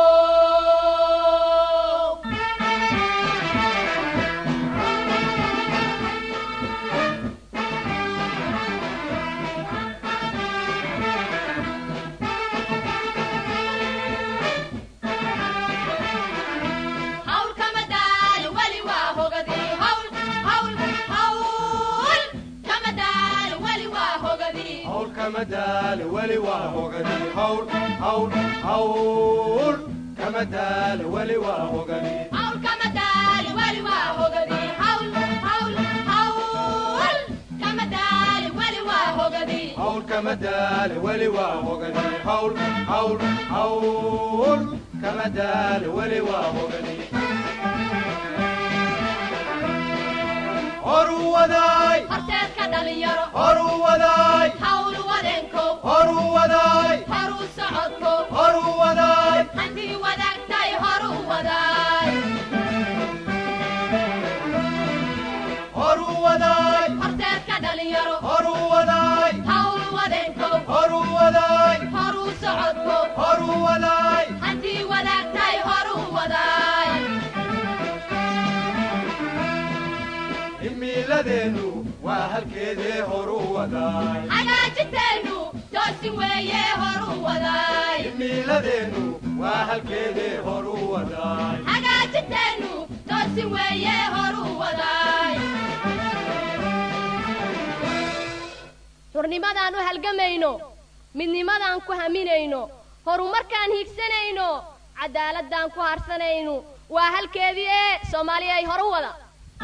hawl kama daalo weli waa hogadii hawl hawl hawl kama daalo weli waa hogadii hawl kama daale weli waa hogani hawl hawl hawl kama daale weli waa hogani hawl kama daalo weli waa hogadii hawl hawl hawl kama daalo weli waa hogadii hawl kama daale weli waa hogani hawl hawl hawl kama daale weli waa hogani horu wadaay horteedka dhalinyaro horu wadaay hawl wadeenkow horu wadaay horu socodkow horu wadaay hantii wadaagtay horu wadaay dhalinyaro horu wadaay hawl wadeenkow horu wadaay horuu socodkow horu wadaay haddii wadaagtay horuu wadaay himiladeennu waa halkeedee horu wadaay hagaajinteennu toosin weeye horuu wadaay himiladeennu waa halkeedee horu wadaay hagaajinteennu toosin weeye horuu wadaay xurnimadaan u halgamayno midnimadaan ku haminayno horumarkaan hiigsanayno cadaaladaan ku harsanayno waa halkeedii ee soomaaliya ay horu wada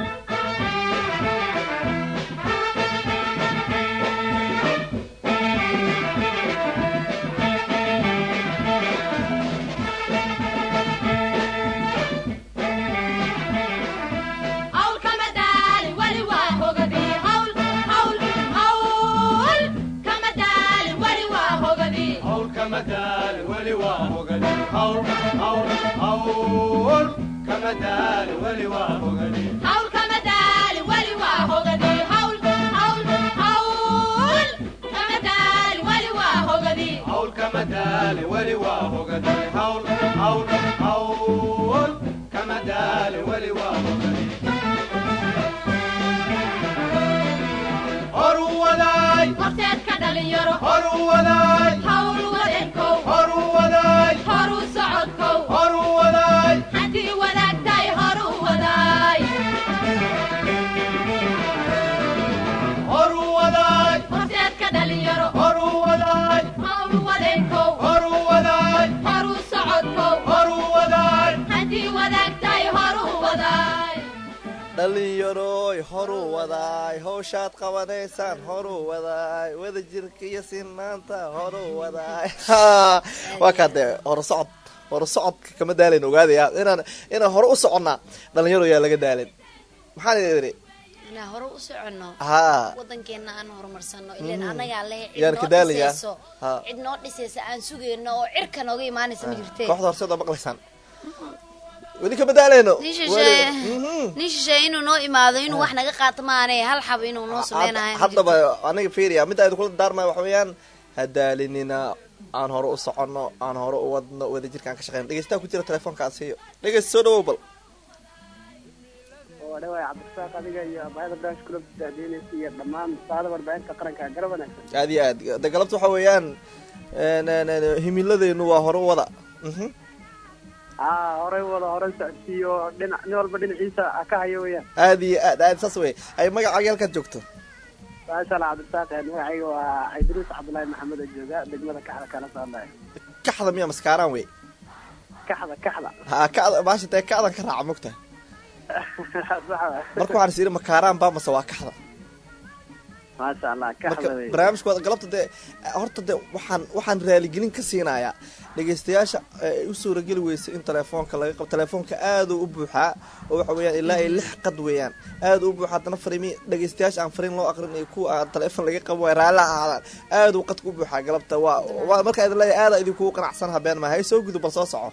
hawl kama daalin weli waa hogadii hawl hawl hawl kama daalin weli waa hogadii hawl kama daalin weli waa hogani hawl hawl hawl kama daalin weli waa hogani hawl kama daalin weli waa hogadii hawl hawl hawl kama daalin weli waa hogadii hawl kama daalin weli waa hogani hawl hawl hawl kama daalin weli waa hogani horu wadaay horteedka dhalinyaro horu wadaay hawl wadeenkow horu wadaay horuu socodkow horu wadaay haddii wadaagtay horuu wadaay horu wadaay horteedka dhalinyaro horu wadaay hawl wadeenkow horu wadaay horuu socodkow horu wadaay haddii wadaagtay horuu wadaay dhalinyaroy horu wadaay howshaad qabanaysaan horu wadaay wadajirka iyo sinaanta horu wadaay waa kaa dee hore socod hore socodka kama daalayn ogaadaya inaan inaan hore u soconnaa dhalinyaro yaa laga daalin maxaan idhi inaan hore u soconno haa wadankeena aan horumarsano ilan anagaa leh Yaan cid ka noo daalayaa. dhisayso Ha. cid noo dhisaysa aan sugayno oo cirka nooga imaanaysa ma jirte kooxda horseed oo maqlaysaan weli kama daalayno nin Weli- shisheeye Mhm. nin shisheeye inuu noo imaado inuu wax naga qaato maane hal xab inuu noo sameynayo ma haddaba jirto. aniga fiiriya midda aynu kula daarmaya waxa weeyaan ha daalinina aan hore u soconno aan hore u wadno wadajirka aan ka shaqeyno dhegeystaha ku jira telefoonkaas iyo dhegeysta soo dhawow bal oo dhawaay cabdirasaaq adiga iyo abaayada daash kula daadiinaysa iyo dhammaan saada warbaahinta qaranka garab wanaagsan aad iyo aad de galabta waxa weeyaan n- n- n- himiladeenu waa hore u wada Mhm. haa horey wada horey socodsiiyo dhinac nin walba dhinaciisa ha ka hayo weyaan aad iyo aad aad saas wey ay magacaaga halkaad joogto maasha allah cabdirasaaq ee magacayga waa idriis cabdullaahi maxamed oo jooga degmada kaxda kala socdayo kaxda miya maskaaraan wey kaxda kaxda ha kacda maasha dee kacdan ka raaca mogta sax waay. marka waxaan is yidhi makaaraan baa mase waa kaxda maasha allah marka kaxda wey barnaamijkooda galabta dee horta de waxaan waxaan raaligelin ka siinayaa dhegeystayaasha ay u suurageli weysay in telefoonka laga qabo telefoonka aada u buuxaa oo waxa weeyaan ilaa ay lix qad weeyaan aada u buuxaa haddana farimi dhegeystayaasha aan fariin loo aqrin iyo kuwa aan telefoon laga qabo waa raalli ha ahaadaan aada u qadka u buuxaa galabta waa waa markaa idin leeyahay aada idinkugu qanacsan habeen maaha hay soo gudu bal soo soco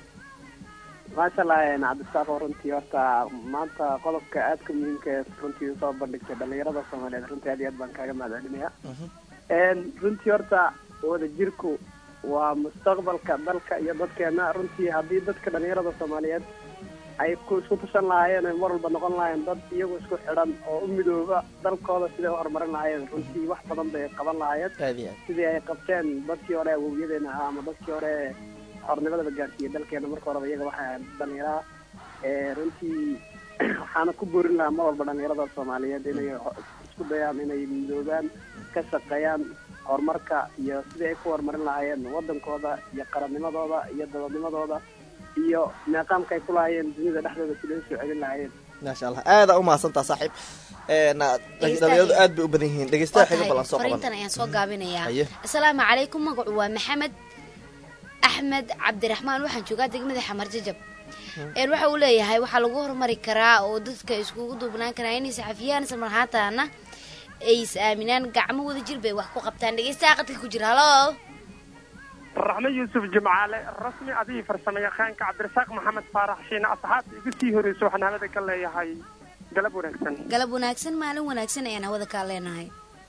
maasha allah cabdirasaaq oo runtii horta maanta qodobka aadka muhiimka ee runtii usoo bandhigtay dhalinyarada soomaaliyeed runtii aad iyo aad baan kaaga mahadcelinaya runtii horta wadajirku waa mustaqbalka dalka iyo dadkeena runtii haddii dadka dhalinyarada soomaaliyeed ay ku isku tushan lahaayeen ay mar walba noqon lahaayeen dad iyagu isku xidhan oo u midooba dalkooda siday u horumarin lahaayeen runtii wax badan bay qaban lahaayeen aad iyo aad sidii ay qabteen dadkii hore awowyadeena ahaa ama dadkii hore xornimadaba gaarsiiyey dalkeena marka horeba iyaga waxay ahayd dhalinyaraha ee runtii waxaana ku boorin lahaa mar walba dhalinyarada soomaaliyeed inay ho- isku dayaan inay midoobaan ka shaqeeyaan horumarka iyo sidii ay ku horumarin lahaayeen wadankooda iyo qarannimadooda iyo dabadnimadooda iyo meeqaamka ay ku lahaayeen dunida dhexdooda sidai usoo celin lahaayeen maasha allah aada u mahadsantaa saaxiib na- dhalinyaradu aad bay u badan yihiin dhegeystaha xiga bal aan soo qaban fariintan ayaan soo gaabinayaa Haye. asalaamu calaykum magacu waa maxamed axmed cabdiraxmaan waxaan joogaa degmada xamar jajab een waxa uu leeyahay waxaa lagu horumari karaa oo dadka iskugu duubnaan karaa inay saxafiyaan isla marhaataana ay is aaminaan gacmo wada jir bay wax ku qabtaan dhegeystaha qadka ku jira halo raxme yuusuf jimcaale rasmi adigii farsamo yaqaanka cabdirasaaq maxamed faarax shiine asxaabta igu sii horeyso waxaan hawada ka leeyahay galab wanaagsan galab wanaagsan maalin wanaagsan ayaan hawada kaa leenahay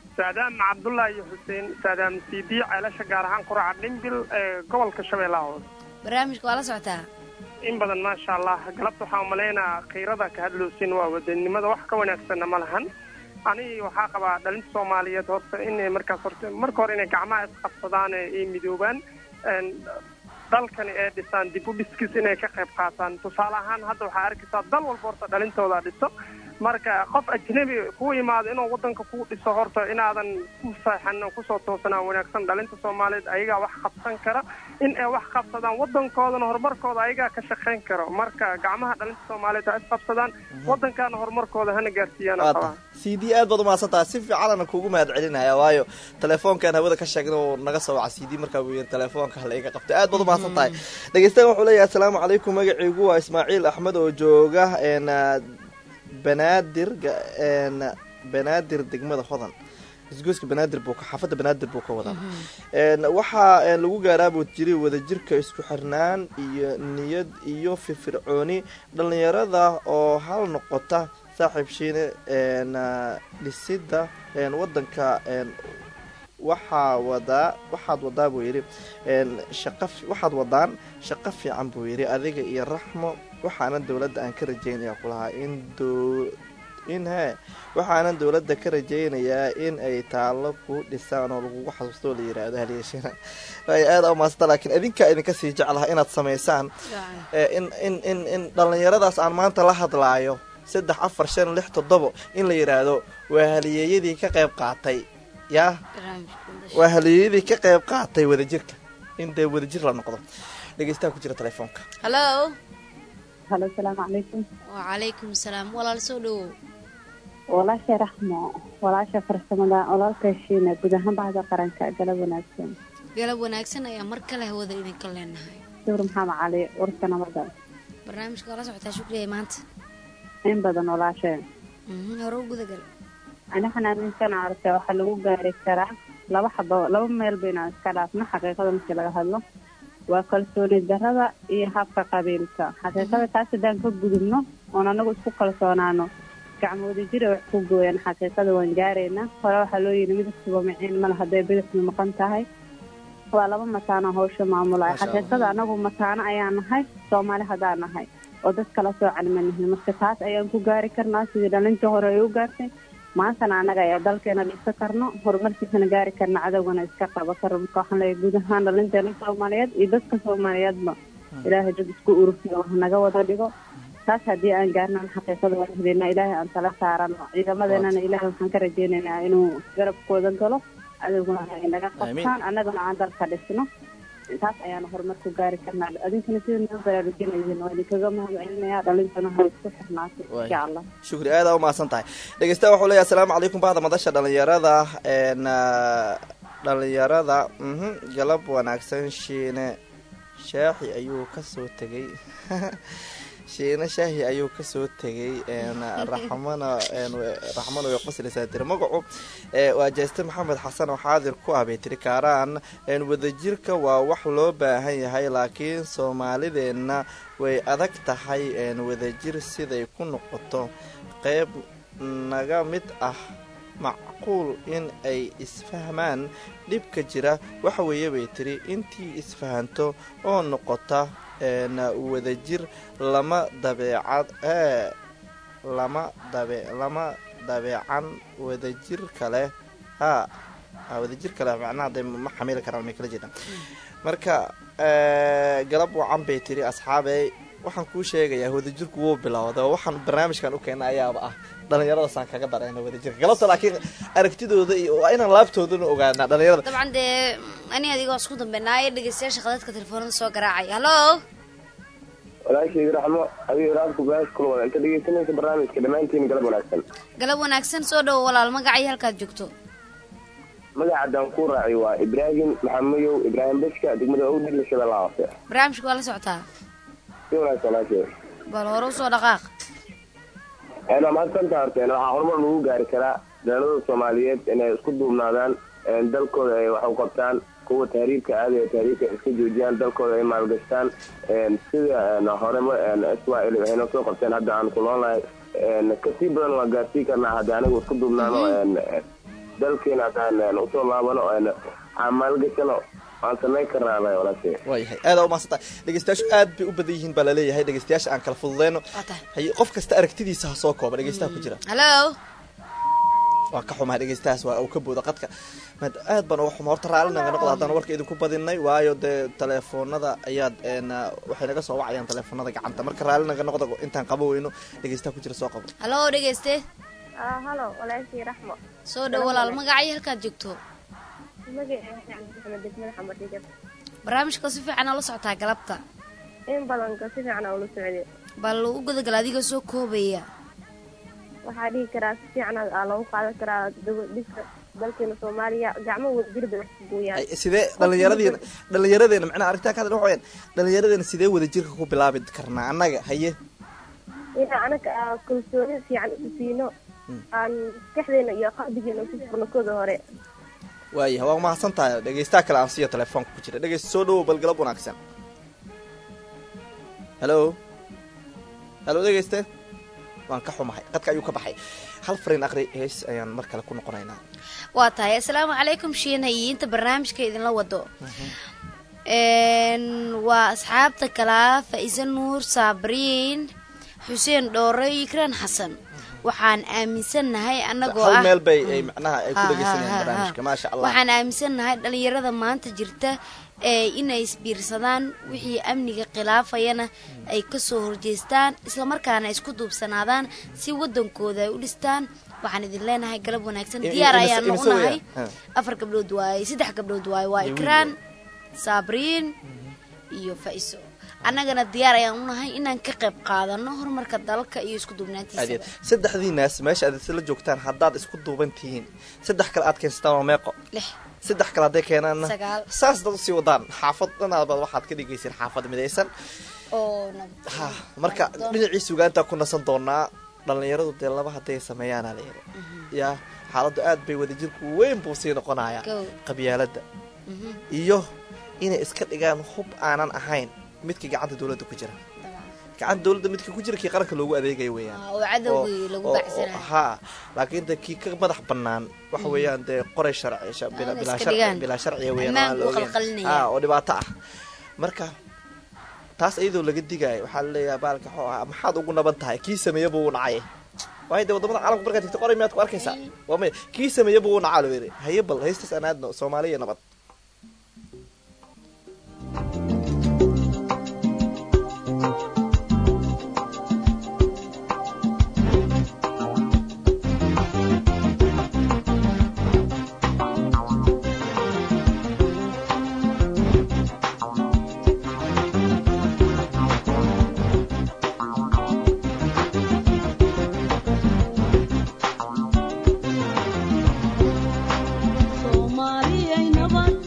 saadaam cabdullaahi iyo xuseen saadaam siidi ceelasha gaar ahaan quraca dhimbil ee gobolka shabeellaha hoose barnaamijka waa la socotaa in badan maasha allah galabta waxaan umalaynaa khiirada ka hadloosin waa wadanimada wax ka wanaagsanna ma lahan anigi waxaa qabaa dhalinta soomaaliyeed horta inay markaas horta marka hore inay gacmaha isqabsadaan ee ay midoobaan een, dalkani ee dhisaan dib u dhiskiis inay ka qayb qaataan tusaale ahaan hadda waxaa arkaysaa dal walba horta dhalintooda dhiso marka qof ajnabi ku yimaado inuu wadanka ku dhiso horta inaadan ku seexan oo kusoo toosanaan wanaagsan dhalinta soomaaliyeed ayagaa wax qabsan kara in ay wax qabsadaan wadankoodana horumarkooda ayagaa ka shaqayn karo marka gacmaha dhalinta soomaaliyeed ha isqabsadaan wadankaana horumarkooda hana gaarsiiyaan waa tahay c d aad baad umahadsan tahay si fiicanana kuugu mahad celinaya waayo telefoonkan hawada ka sheegna uu naga soo waca c d markaa buu yiri telefoonka hala iga qabtay aad baad umahadsan tahay dhegeystayan wuxuu leeyahay asalaamu calaykum magaciigu waa ismaaciil axmed oo jooga een, banaadir ga- een, banaadir degmada hodan isgoyska banaadir buu ka xaafadda banaadir buu ka wadaa een, waxaa een, lagu gaaraa buu jiri wadajirka isku xirnaan iyo niyad iyo firfircooni dhallinyarada oo hal noqota saaxiib shiine een, dhisida een, wadanka een, waxaa wadaa waxaad wadaa buu yidhi een, shaqa fi- waxaad wadaan shaqo fiican buu yidhi adiga iyo raxmo waxaana dowladda aan ka rajeynaya kulahaa in dow in hee waxaanan dowladda ka rajeynayaa in ay taallo ku dhisaan oo lagugu xasuusto oo la yidhaahdo halyeeshina ay aada umaasanta laakiin idinkaa idinka sii jeclaha inaad samaysaan ee, in in in in dhallinyaradaas aan maanta la hadlaayo saddex afar shan lix toddobo in la yidhaahdo waa haliyeeyadii ka qayb qaatay yaa waa haliyeeyadii ka qayb qaatay wadajirka in dee wadajir la noqdo dhegeystaha ku jira telefoonka hallo halo asalaamu calaykum wacalaykum salaam walaal soo dhowow walaasha raxmo walaasha farsamada walaalka shiina guud ahaan bahda qaranka galab wanaagsan galab wanaagsan ayaa mar kale hawada idinka leenahay sawir maxamed cali warka nabada barnaamijka waa la socotaa shukriya maanta in badan walaasha Mhm, hore u gudagal ani xanaaninkana arka waxaa lagu gaari karaa laba xabo laba meel baynaan iska dhaafno xaqiiqada markii laga hadlo waa kalsooni darada iyo habka qabiilka xaqiiqada taas haddaan ka gudubno oon anagu isku kalsoonaano gacmoodi jira wax ku gooyaan xaqiiqada waan gaaraynaa hore waxaa loo yidhi midabkiiba miciin male hadday bidixdu maqan tahay waa laba mataano hawsha maamulaya Masha Allah. xaqiiqada anagu mataano ayaan nahay soomaali haddaan nahay oo dad kala soocan ma nihin marka taas ayaan ku gaari karnaa sidii dhalinta hore ay u gaartay maantana annaga ayaa dalkeena dhisa karno horumarkiisana gaari karna cadowgana iska qaba karno marka waxaan leeyahay guud ahaan dhalinteena soomaaliyeed iyo dadka soomaaliyeedba ilaahay dad isku urursiyo wax naga wada dhigo taas haddii aan gaarnan xaqiiqada waan helinaa ilaahay aan tala saarano ciidamadeenana ilaahay waxaan ka rajeynaynaa inuu garabkooda galo cadowguna ay naga qabtaan annagana aan dalka dhisno taas ayaana horumar ku gaari karnaa adinkana sida noo baraarujinayeen waa idinkaga mahadcelinayaa dhalintana ha isku xirnaatay insha allah shukri aada umahadsan tahay dhegeystaha wuxuu leeyahay asalaamu calaykum bahda madasha dhalinyarada een, ah, dhalinyarada mhm, galab wanaagsan shiine shaaxi ayuu kasoo tegay shiine shaahi ayuu kasoo tegay een, raxmana een, raxmana way qoslaysaa tiri magacu ee, waa jeeste maxamed xasan oo xaadir ku ah bay tiri kaaraan een, wadajirka waa wax loo baahan yahay laakiin soomaalideenna way adag tahay een, wadajir siday ku noqoto qeyb naga mid ah macquul in ay isfahmaan dhibka jira waxa weeye bay tiri intii isfahanto oo noqota een, wadajir lama dabeecad ee lama dabe lama dabeecan wadajir kale ha ha wadajir kale macnaha de ma xamili karaan may kala jeedaan marka ee, galab wacan bay tiri asxaabey waxaan kuu sheegayaa wadajirku wuu bilowday oo waxaan barnaamijkan u keena ayaaba ah dhallinyaradaasaan kaga darayna wadajirka galabta laakiin aragtidooda iyo waa inaan laabtoodana ogaanaa dhallinyarada dabcan dee ani adigoo isku dambeynaayo dhegeystayaasha khadadka telefoonada soo garaacay hallo walaashayda raxmo adiga raadku gaas kula wada inta dhegeysanaysa barnaamijka dhammaantiin galab wanaagsan galab wanaagsan soo dhowo walaal magacii halkaad joogto magacaadaan ku raaci waa ibraahim maxamayow ibraahim beshka degmada owdhil shabeellaha hoose barnaamijka waa la socotaa si wanaagsan walaashay bal hore usoo dhaqaaq een waa mahadsantaa horta een waxaa horumar lagu gaari karaa dhalada soomaaliyeed inay isku duubnaadaan een dalkooda ay wax u qabtaan kuwa tahriibka aadaya tahriibka ay iska joojiyaan dalkooda ay maalgashtaan een sida een horema een israel waxay noo soo qabteen hadda aan ku noolnahay een kasii badan waa gaarsii karnaa hadda anigu isku duubnaano een dalkeena haddaan usoo laabano aan maalgashano waan samayn karnaa walaashe waayahay aada umaadsanta dhegeystayaashu aad bay u badan yihiin baa laleeyahay dhegeystayaasha aan kala fududeyno haye qof kasta aragtidiisa ha soo kooba dhegeystaha ku jira hallo waa ka xumahay dhegeystahaas waa uu ka booda qadka mad aad baan uga xuma horta raalli naga noqda haddaan warka idinku badinay waayo dee teleefoonada ayaad waxay naga soo wacayaan teleefoonada gacanta marka raalli naga noqda intaan qabo weyno dhegeystaha ku jira soo qabo hallo dhegeyste halo walaashii raxmo soo dhow walaal magacyo halkaad joogto magaceeda degmada xamadhigab barnaamijka si fiican aa la socotaa galabta in badanka si fiican aa ula socday bal u gudagala adiga soo koobaya waxaa dhihi karaa si fiican aa loogu qaadan karaa dhiska dalkeena soomaaliya gacmo wadajir bay wax ku gooyaan sidee dhalinyaradiina dhalinyaradeena macnaha arrintaa ka hadla waxa weyaan dhalinyaradeena sidee wadajirka ku bilaabi karnaa annaga haye inaa anaga aa kalsooni fiican isu siino aan maskaxdeena iyo qalbigeena ku furno kooda hore waayahay waa mahadsan tahay dhegeystaha kale aan siiyo telefoonka ku jira dhegeysta soo dhawow balgalab wanaagsan hallo hallo dhegeyste waan ka xumahay qadka ayuu ka baxay hal fariin aqri hees ayaan mar kale ku noqonaynaa waa tahay assalaamu calaykum shiinayi inta barnaamijka idinla wado waa asxaabta kalaa faa-ise nuur saabriin xuseen dhoore iyo ikraan xasan waxaan aaminsannahay anagoo hal ah meel bay ay macnaha ay ku dhegeysanayaan barnaamijka maasha allah waxaan aaminsannahay dhalinyarada maanta jirta ee inay isbiirsadaan wixii amniga khilaafayana ay kasoo horjeestaan islamarkaana isku duubsanaadaan si wadankooda ay u dhistaan waxaan idin leenahay galab wanaagsan I- diyaar imise- ayaanu imise u nahay weeyaan? Ha. afar gabdhood waaye saddex gabdhood waaye waa Iyo wiil ikraan saabriin iyo faiso annagana diyaar ayaan u nahay inaan ka qayb qaadano horumarka dalka iyo isku duubnaantiisa aad saddexdiinaas meesha aad isla joogtaan haddaad isku duuban tihiin saddex kale aad keensataan waa meeqo lix saddex kale hadday keenaanna Sagaal. saas dad usii wadaan xaafad dhanaadbaad waxaad ka dhigayseen xaafad midaysan oo ha marka dhinacii sugaantaa ku nasan doonaa dhalinyaradu dee laba hadday sameeyaana la yidhi yaa xaaladdu aad bay wadajirku weyn buu sii noqonayaa Go. qabyaaladda iyo inay iska dhigaan hub aanan ahayn midka gacanta dowladda ku jira gacanta dowladda midka ku jira kii qaranka loogu adeegaya weeyaan oo cadowgii lagu oo- oo- bacsanayo ha laakiin de kii ka madax banaan waxa weeyaan dee qoray sharci sha- bila- Aan bilaa iska sharci dhigaan. bilaa sharciya weeyaan Ammaanka aan la u ogeyn. qalqalinaya. Ha, oo dhibaato ah marka taas iyadoo laga digaayo waxaa laleeyahay baalka xoo ah maxaad ugu naban tahay kii sameeya buu u nacay waayo dee wadamada caalamka markaad tagto qoray miyaad ku arkaysaa waa maya kii sameeya buu u nacaa loo yidhi haye bal haystaas aan aadno soomaaliya nabad soomaaliyay nabad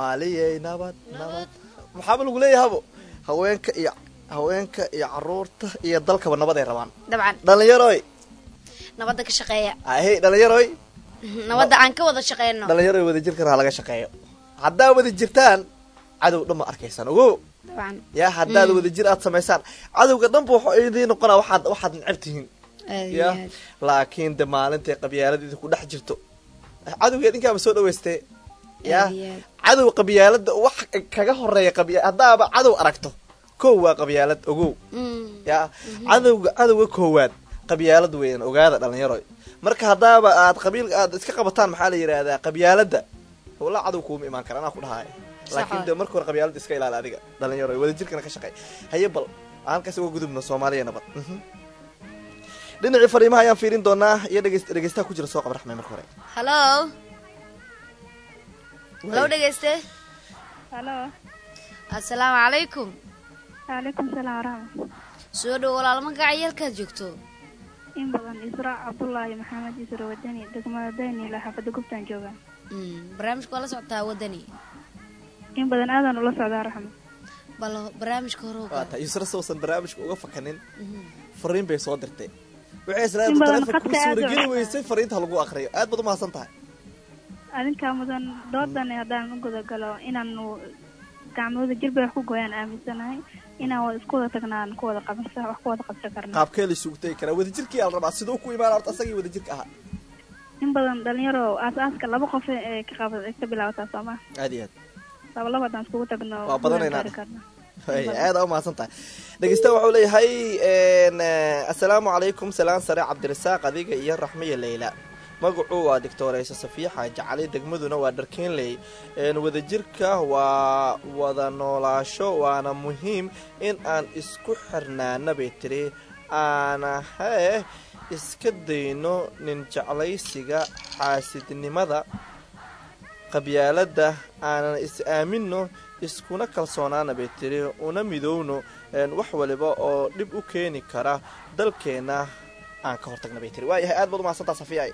soomaaliyey nabad nabad maxaaba lagu leeyahabo haweenka iyo haweenka iyo caruurta iyo dalkaba nabad ay rabaan dabcan dhalinyaroy nabadda ka shaqeeya ahey dhalinyaroy nabadda aan ka wada shaqeyno dhalinyaroy wadajirkan ha laga shaqeeyo haddaa wada jirtaan cadow dhan ma arkaysaan ogo dabcan ya haddaad wadajir aad samaysaan cadowga dhanba waxaa idiin noqonaa waxaad waxaad necab tihiin aad iyo ya aad laakiin de maalintay qabyaalada ku dhex jirto cadowgeed inkaaba soo dhaweystee ya aad iyo aad cadow qabyaalada wax kaga horeeya qabya haddaaba cadow aragto kow waa qabyaalad ogow Mm. ya cadowga cadowga koowaad qabyaalad weeyaan ogaada dhalinyaroy marka haddaaba aad qabiil aad iska qabataan maxaa la yidhaahdaa qabyaalada walaa cadow kuuma imaan kara anaa ku dhahaaya laakiin de marka hore qabyaalada iska ilaali adiga dhalinyaroy wadajirkana ka shaqey haye bal aan halkaas uga gudubno soomaaliya nabad Mhm. dhinacii fariimaha ayaan fiirin doonaa iyo dhegeys dhegeystaha ku jira soo qaba raxmay marka hore hallo hallo dhegeyste halo assalaamu calaykum waalaikum salaam waraxmat soo dhow walaal magaca yeelkaad joogto in badan israa cabdullaahi maxamed isra wadani degmada daynila xaafada gubtaan joogaan Mm, barnaamijka waa la socotaa wadani in badan aadan ula socdaa raxmat bal barnaamijka hore waa tahay yusra sawsan barnaamijka uga fakanin fariin bay soo dirtay waxay In islaada badan telefonka ku khadka aad u suurageli cusub. weysay fariinta lagu aqriyo aad baad umahadsan tahay adinkaa mudan doodan haddaan u gudagalo inaanu gacmooda jirbay wax ku gooyaan aaminsanahay inaan wada isku wada tagnaan ku wada qabansa wax ku wada qabsan karna qaabkee la isugu tegi karaa wadajirkii ala rabaa siduu ku imaan horta asagii wadajirka ahaa in badan dhalinyaro aas-aaska laba qof ee ka qaba ay ka bilaabataa sooma aad iyo aad laba laba haddaan iskugu tagno Waa badanaynaa. gaari karna Ay, aad aa umahadsan tahay dhegeystaha wuxuu leeyahay n assalaamu calaykum salaan sare cabdirasaaq adiga iyo raxmiya leyla magacuu waa doctoreysa safiya xaaji cali degmaduna waa dharkeenley n wadajirka waa wada noolaasho waana muhiim in aan isku xirnaana bay tiri aanahee iska dayno nin jeclaysiga xaasidnimada qabyaalada aanan is aamino iskuna kalsoonaana bay tiri una midowno een, wax waliba oo dhib u keeni kara dalkeena aan ka hortagna bay tiri waayahay aad baad umahadsantaa safiya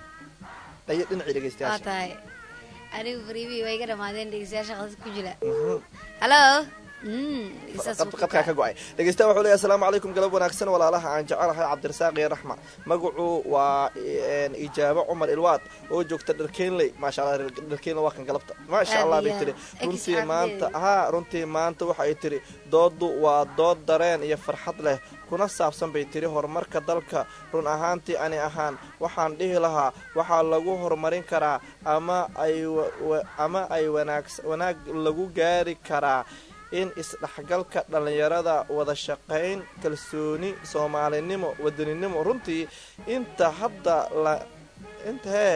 dhayo dhinacii waa dhegeystayaasha tahay anigu fariimihii waa iga dhamaadeen dhegeystayaasha qadad ku jira Mhm. hallo Mm, dhegeystayaas qad- qadkaa ka go-ay dhegeystaha wuxuu leeyahay asalaamu calaykum galab wanaagsan walaalaha aan jecelahay cabdirasaaq iyo raxma magacu waa een, ijaabo cumar ilwaad oo joogta dharkeenley maasha allah reer dharkeenley waa kan galabta maasha Aad allah iyo bay aad. tiri Ex runtii arday. maanta haa runtii maanta waxa ay tiri doodu waa dood dareen iyo farxad leh kuna saabsan bay tiri horumarka dalka run ahaantii ani ahaan waxaan dhihi lahaa waxaa lagu horumarin karaa ama ay wa- wa- ama ay wanaags wanaag lagu gaari karaa in isdhexgalka dhallinyarada wada shaqayn kalsooni soomaalinimo wadaninimo runtii inta hadda la inta hee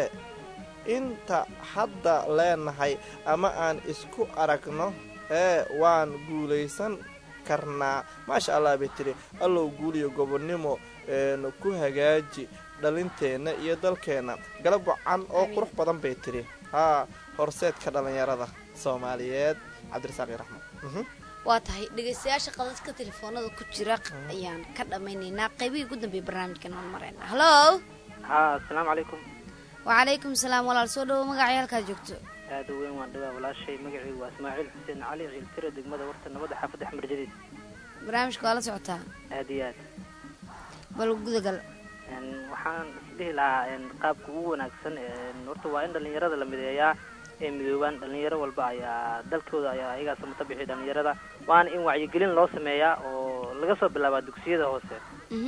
inta hadda leenahay ama aan isku aragno ee waan guulaysan karnaa maasha allah bay tiri allow guuliyo gobonnimo een, ku hagaaji dhalinteenna iyo dalkeenna galab wacan oo qurux badan bay tiri haa horseedka dhallinyarada soomaaliyeed cabdirasaaq iyo raxmed Mhm. waa tahay dhegeystayaasha qadadka telefoonada ku jira ayaan ka dhammaynaynaa qaybihii ugu dambeeyay barnaamijkan aan marayna hallo ha asalaamu calaykum wacalaykum salaam walaal soo dhowo magacay halkaad joogto aada u weyn waan dhawaa walaashay magacaygu waa ismaaciil xuseen cali ciiltira degmada warta nabadda xaafadda axmar jadiid barnaamijka waa la socotaa aada iyo aad bal gudagal Een, waxaan isdhihi lahaa een, qaabka ugu wanaagsan een, horta waa in dhallinyarada la mideeyaa ee midoobaan dhallinyaro walba ayaa dalkooda ayaa ayagaa samata bixiya dhallinyarada waana in wacyigelin loo sameeyaa oo laga soo bilaabaa dugsiyada hoose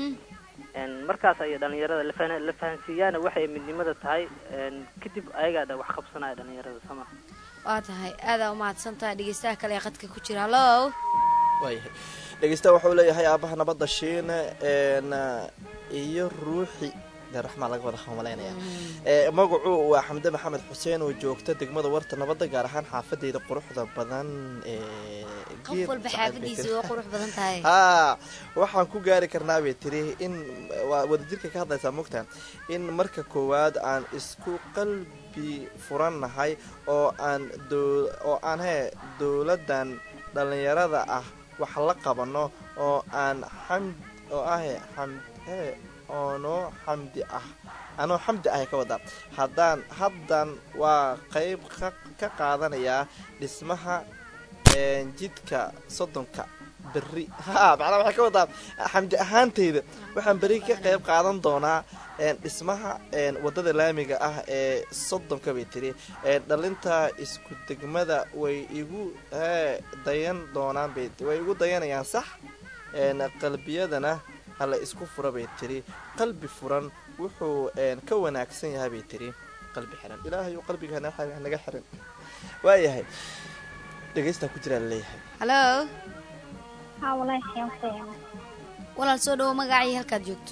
Een, markaas ayay dhallinyarada la fahna- la fahansiiyaana waxay midnimada tahay een, kadib ayagaa dha wax qabsanaya dhallinyarada sama waa tahay aadaa umahadsan tahay dhegeystaha kale ee qadka ku jira hallo waayahay dhegeystaha wuxuu leeyahay aabaha nabadda shiine een, iyo ruuxi de raxmaa laga wada hamalaynaya ee magacu waa xamde maxamed xuseen oo joogta degmada warta nabadda gaar ahaan xaafadeeda quruxda badan ee qof geed walba sacad bay xaafadiisa tiri. waa qurux badan tahay haa waxaan ku gaari karnaa bay tiri in waa wadajirka ka hadlaysaa mogta in marka koowaad aan isku qalbi furannahay oo aan doo oo aan hee dowladdan dhallinyarada ah wax la qabano oo aan xamd oo ah xam hee oonoo xamdi ah anoo xamdi ah ka wadaa haddaan haddan waa qayb ka ka qaadanayaa dhismaha een, jidka soddonka berri ha macnaa waxay ka wadaa xamdi ahaanteyda waxaan berri ka qayb qaadan doonaa een, dhismaha een, waddada laamiga ah ee soddonka bay tiri een, dhalinta isku degmada way igu hee dayan doonaan bay way igu dayanayaan sax een, qalbiyadana hala isku fura bay tiri qalbi furan wuxuu een, ka wanaagsan yahay bay tiri qalbi xiran ilaahayu qalbiga hana- hanaga xiran waayahay dhegeystaa ku jiraa laleeyahay hallo haa walaahi xiyaan ku walaal soo dhawo magacii halkaad joogto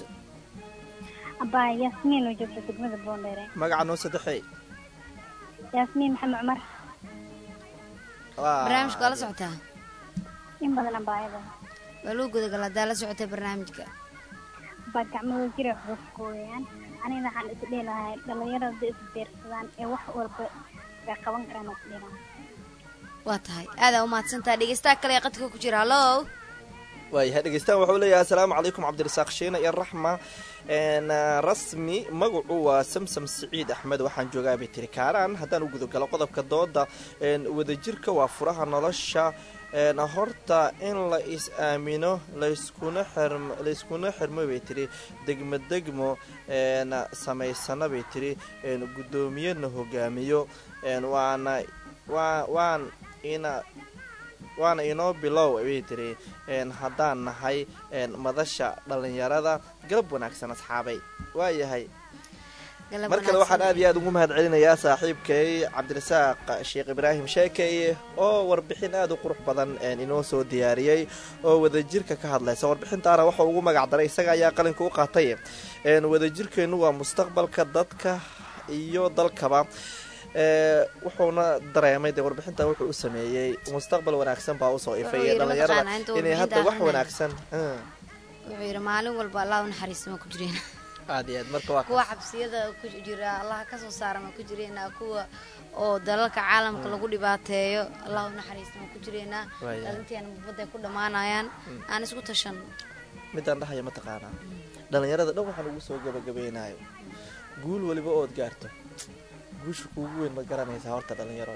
abaa yaasmiin oo joogta degmada boondheere magaca noo saddexey yaasmiin maxamed cumar Waa- barnaamijka waa la socotaa in badan abaayada waa loo gudagal haddaa la socotay barnaamijka abaa gacmahooda jira xuquuqka weeyaan aniga waxaan is dhihi lahay dhalinyarada hadday is beersadaan ee wax walba bay qaban karaan is dhihi lahay waa tahay aadaa umahadsantaha dhegeystaha kale ee qadka ku jira hallo waayahay dhegeystaan wuxuu leeyahay asalaamu calaykum cabdirasaaq shiina iyo raxma een, rasmi magacu waa samsam siciid axmed waxaan joogaa bay tiri kaaraan haddaan u gudagalo qodobka dooda een, wadajirka waa furaha nolosha een, horta in la is aamino layskuna xirm layskuna xirmo bay tiri degmo degmo een, samaysana bay tiri een, guddoomiyana hogaamiyo een, waana waa waan ina waana inoo bilow bay tiri een, haddaan nahay een, madasha dhallinyarada galab wanaagsan asxaabay waayahay Galab mar kale waxaan wanaagsan. aad iyo aad ugu mahad celinayaa saaxiibkay cabdirasaaq sheekh ibraahim sheekey oo warbixin aad u qurux badan een, inoo soo diyaariyey oo wadajirka ka hadlaysa warbixintaana waxa ugu magac daray isaga ayaa qalinka u qaatay een, wadajirkeennu waa mustaqbalka dadka iyo dalkaba ee, wuxuuna dareemay dee warbixinta wuxuu u sameeyey mustaqbal wanaagsan baa usoo ifay Wuxuu yidhi dhalinyarada mataqaanaa inta inay hadda warbixinta wax akhrinaya. wanaagsan ah, wuxuu yidhi maalin walba allah u naxariista ma ku jireen aad iyo aad marka waa kuwa kaas. xabsiyada ku jira allah kasoo saara ma ku jireenaa kuwa oo dalalka caalamka lagu dhibaateeyo allah u naxariista ma ku jireenaa Waayahay. dhalinteena mubadday ku dhammaanayaan Mm. aan isku tashanno midaan dhahaya mataqaanaa dhalinyarada dhan waxaan ugu soo gabagabeynayo guul weliba ood gaarto guusha kuugu weyn ma garanaysaa horta dhalinyaro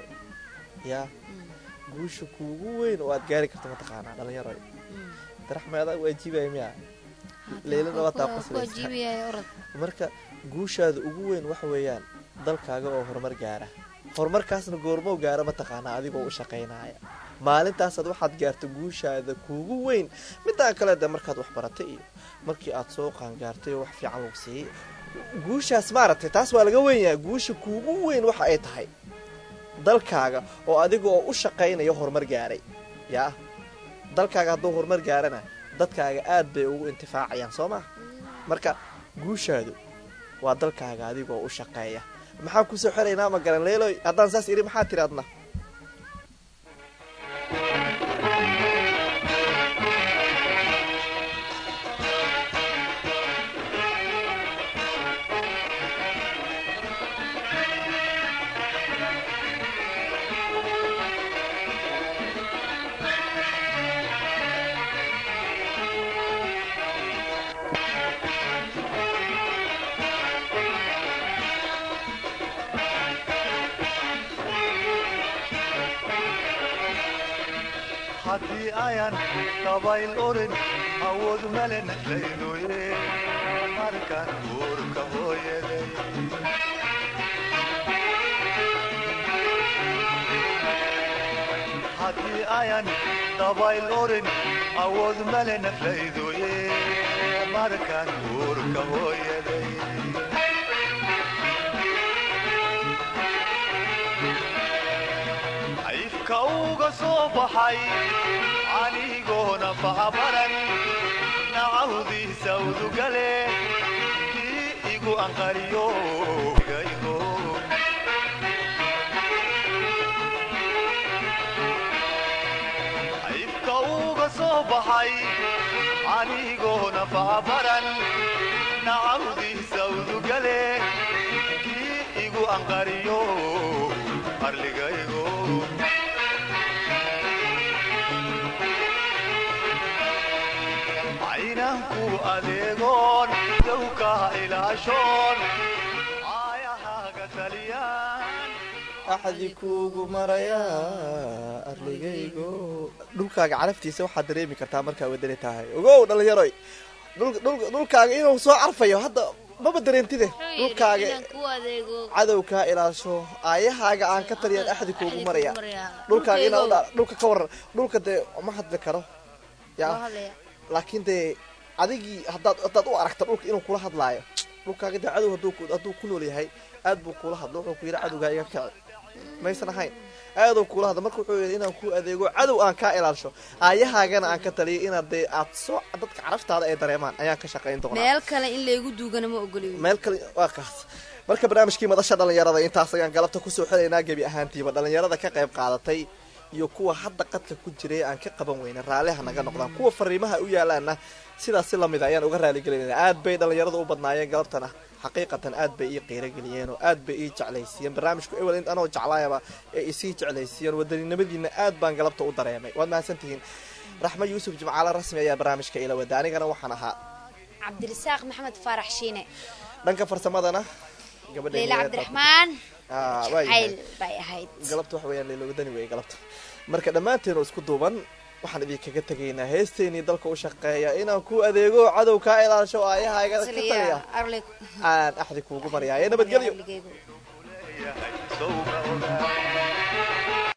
yaa guusha kuugu weyn oo aad gaari karto mataqaanaa dhalinyaro daraxmeeda waajiibaya miya leylana waa taa Kuwa- kuwa qoslaysa jiibiyaya orod marka guushaada ugu weyn waxa weeyaan dalkaaga oo horumar gaara horumarkaasna goormow gaara mataqaanaa adigoo u shaqaynaya maalintaasaad waxaad gaarto guushaada kuugu weyn midaan kale de markaad wax baratay iyo markii aad soo qaangaartay oo wax fiican lagu siiyey guushaas maaragtay taas waa laga wenyaha guusha kuugu weyn waxa ay tahay dalkaaga oo adiga oo u shaqaynaya horumar gaaray yaa dalkaaga hadduu horumar gaarana dadkaaga aad bay ugu intifaacayaan soo maa marka guushaadu waa dalkaaga adigoo u shaqeeya maxaan kusoo xeraynaa ma garan leeloy haddaan saas idhi maxaa tiri adna haddii ayan dabayl orin awood malen laydoye markan uurka hooyaday haddii ayan dabayl orin awood malen laydoye markan uurka hooyaday ayfka uga soo baxay anigoona fahabaran nacawdiisa udugale kii igu anqariyo igaygo ayfka uga soo baxay anigoona fahabaran nacawdiisa udugale kii igu anqariyo arligaygo inaan ku adeegoon dowka ilaashoon aayahaaga taliyaan axdi kuugu marayaa arligaygo dhulkaaga caraftiisa waxaad dareemi kartaa markaa wadani tahay ogow dhalinyaroy dhul- dhul- dhulkaaga inuu soo carfayo hadda maba dareentide dhulkaaga ku adeego cadow kaa ilaasho aayahaaga aan ka taliyaan axdi kuugu maraya maraya. dhulkaaga inaa Dhulkaygo. udha- dhulka ka waran dhulka dee ma hadli karo Waa ya hadlaya. laakiin dee adigii haddaad haddaad u aragta dhulka inuu kula hadlaayo dhulkaaga dee cadow hadduu ku- hadduu ku nool yahay aad buu kula hadlo wuxuu ku yidhi cadowgaa iga kici maysan ahayn aaduu kula hadla marka wuxuu yidhi inaan ku adeego cadow aan kaa ilaasho aayahaagana aan ka taliyo inaad dee aad soo dadka caraftaada ay dareemaan ayaan ka shaqayn doonaa meel kale in laygu duugana ma ogoliyo meel kale waa kaas marka barnaamijkii madasha dhalinyarada intaas ayaan galabta kusoo xelaynaa gebi ahaantiiba dhalinyarada ka qayb qaadatay iyo kuwa hadda qadka ku jiray aan ka qaban weyna raalliha naga noqdaan kuwa fariimaha u yaalaana sidaas si lamid ayaan uga raaligelinayna aad bay dhalinyarada u badnaayeen galabtana xaqiiqatan aad bay ii qiirageliyeen oo aad bay ii jeclaysiiyeen barnaamijku ewel in anoo jeclaayaba ee isii jeclaysiiyeen wadaninimadiina aad baan galabta u dareemay waad mahadsantihiin raxmo yuusuf jimcaale rasmi ayaa barnaamijka ila wada anigana waxaan ahaa cabdirasaaq maxamed faarax shiine dhanka farsamadana gabadha leyla cabdiraxmaan Ah, waa yahay. jacayl bay ahayd galabta wax weeyaan leelo wadani weeye galabta marka dhammaanteen oo isku duuban waxaan idinkaga tegaynaa heesteenii dalka u shaqeeya inaan ku adeego cadow kaa ilaasho aayahaaga ka Saliya, tagaya arle aan axdi kuugu maryaaya nabadgelyo Abligeygo. yahay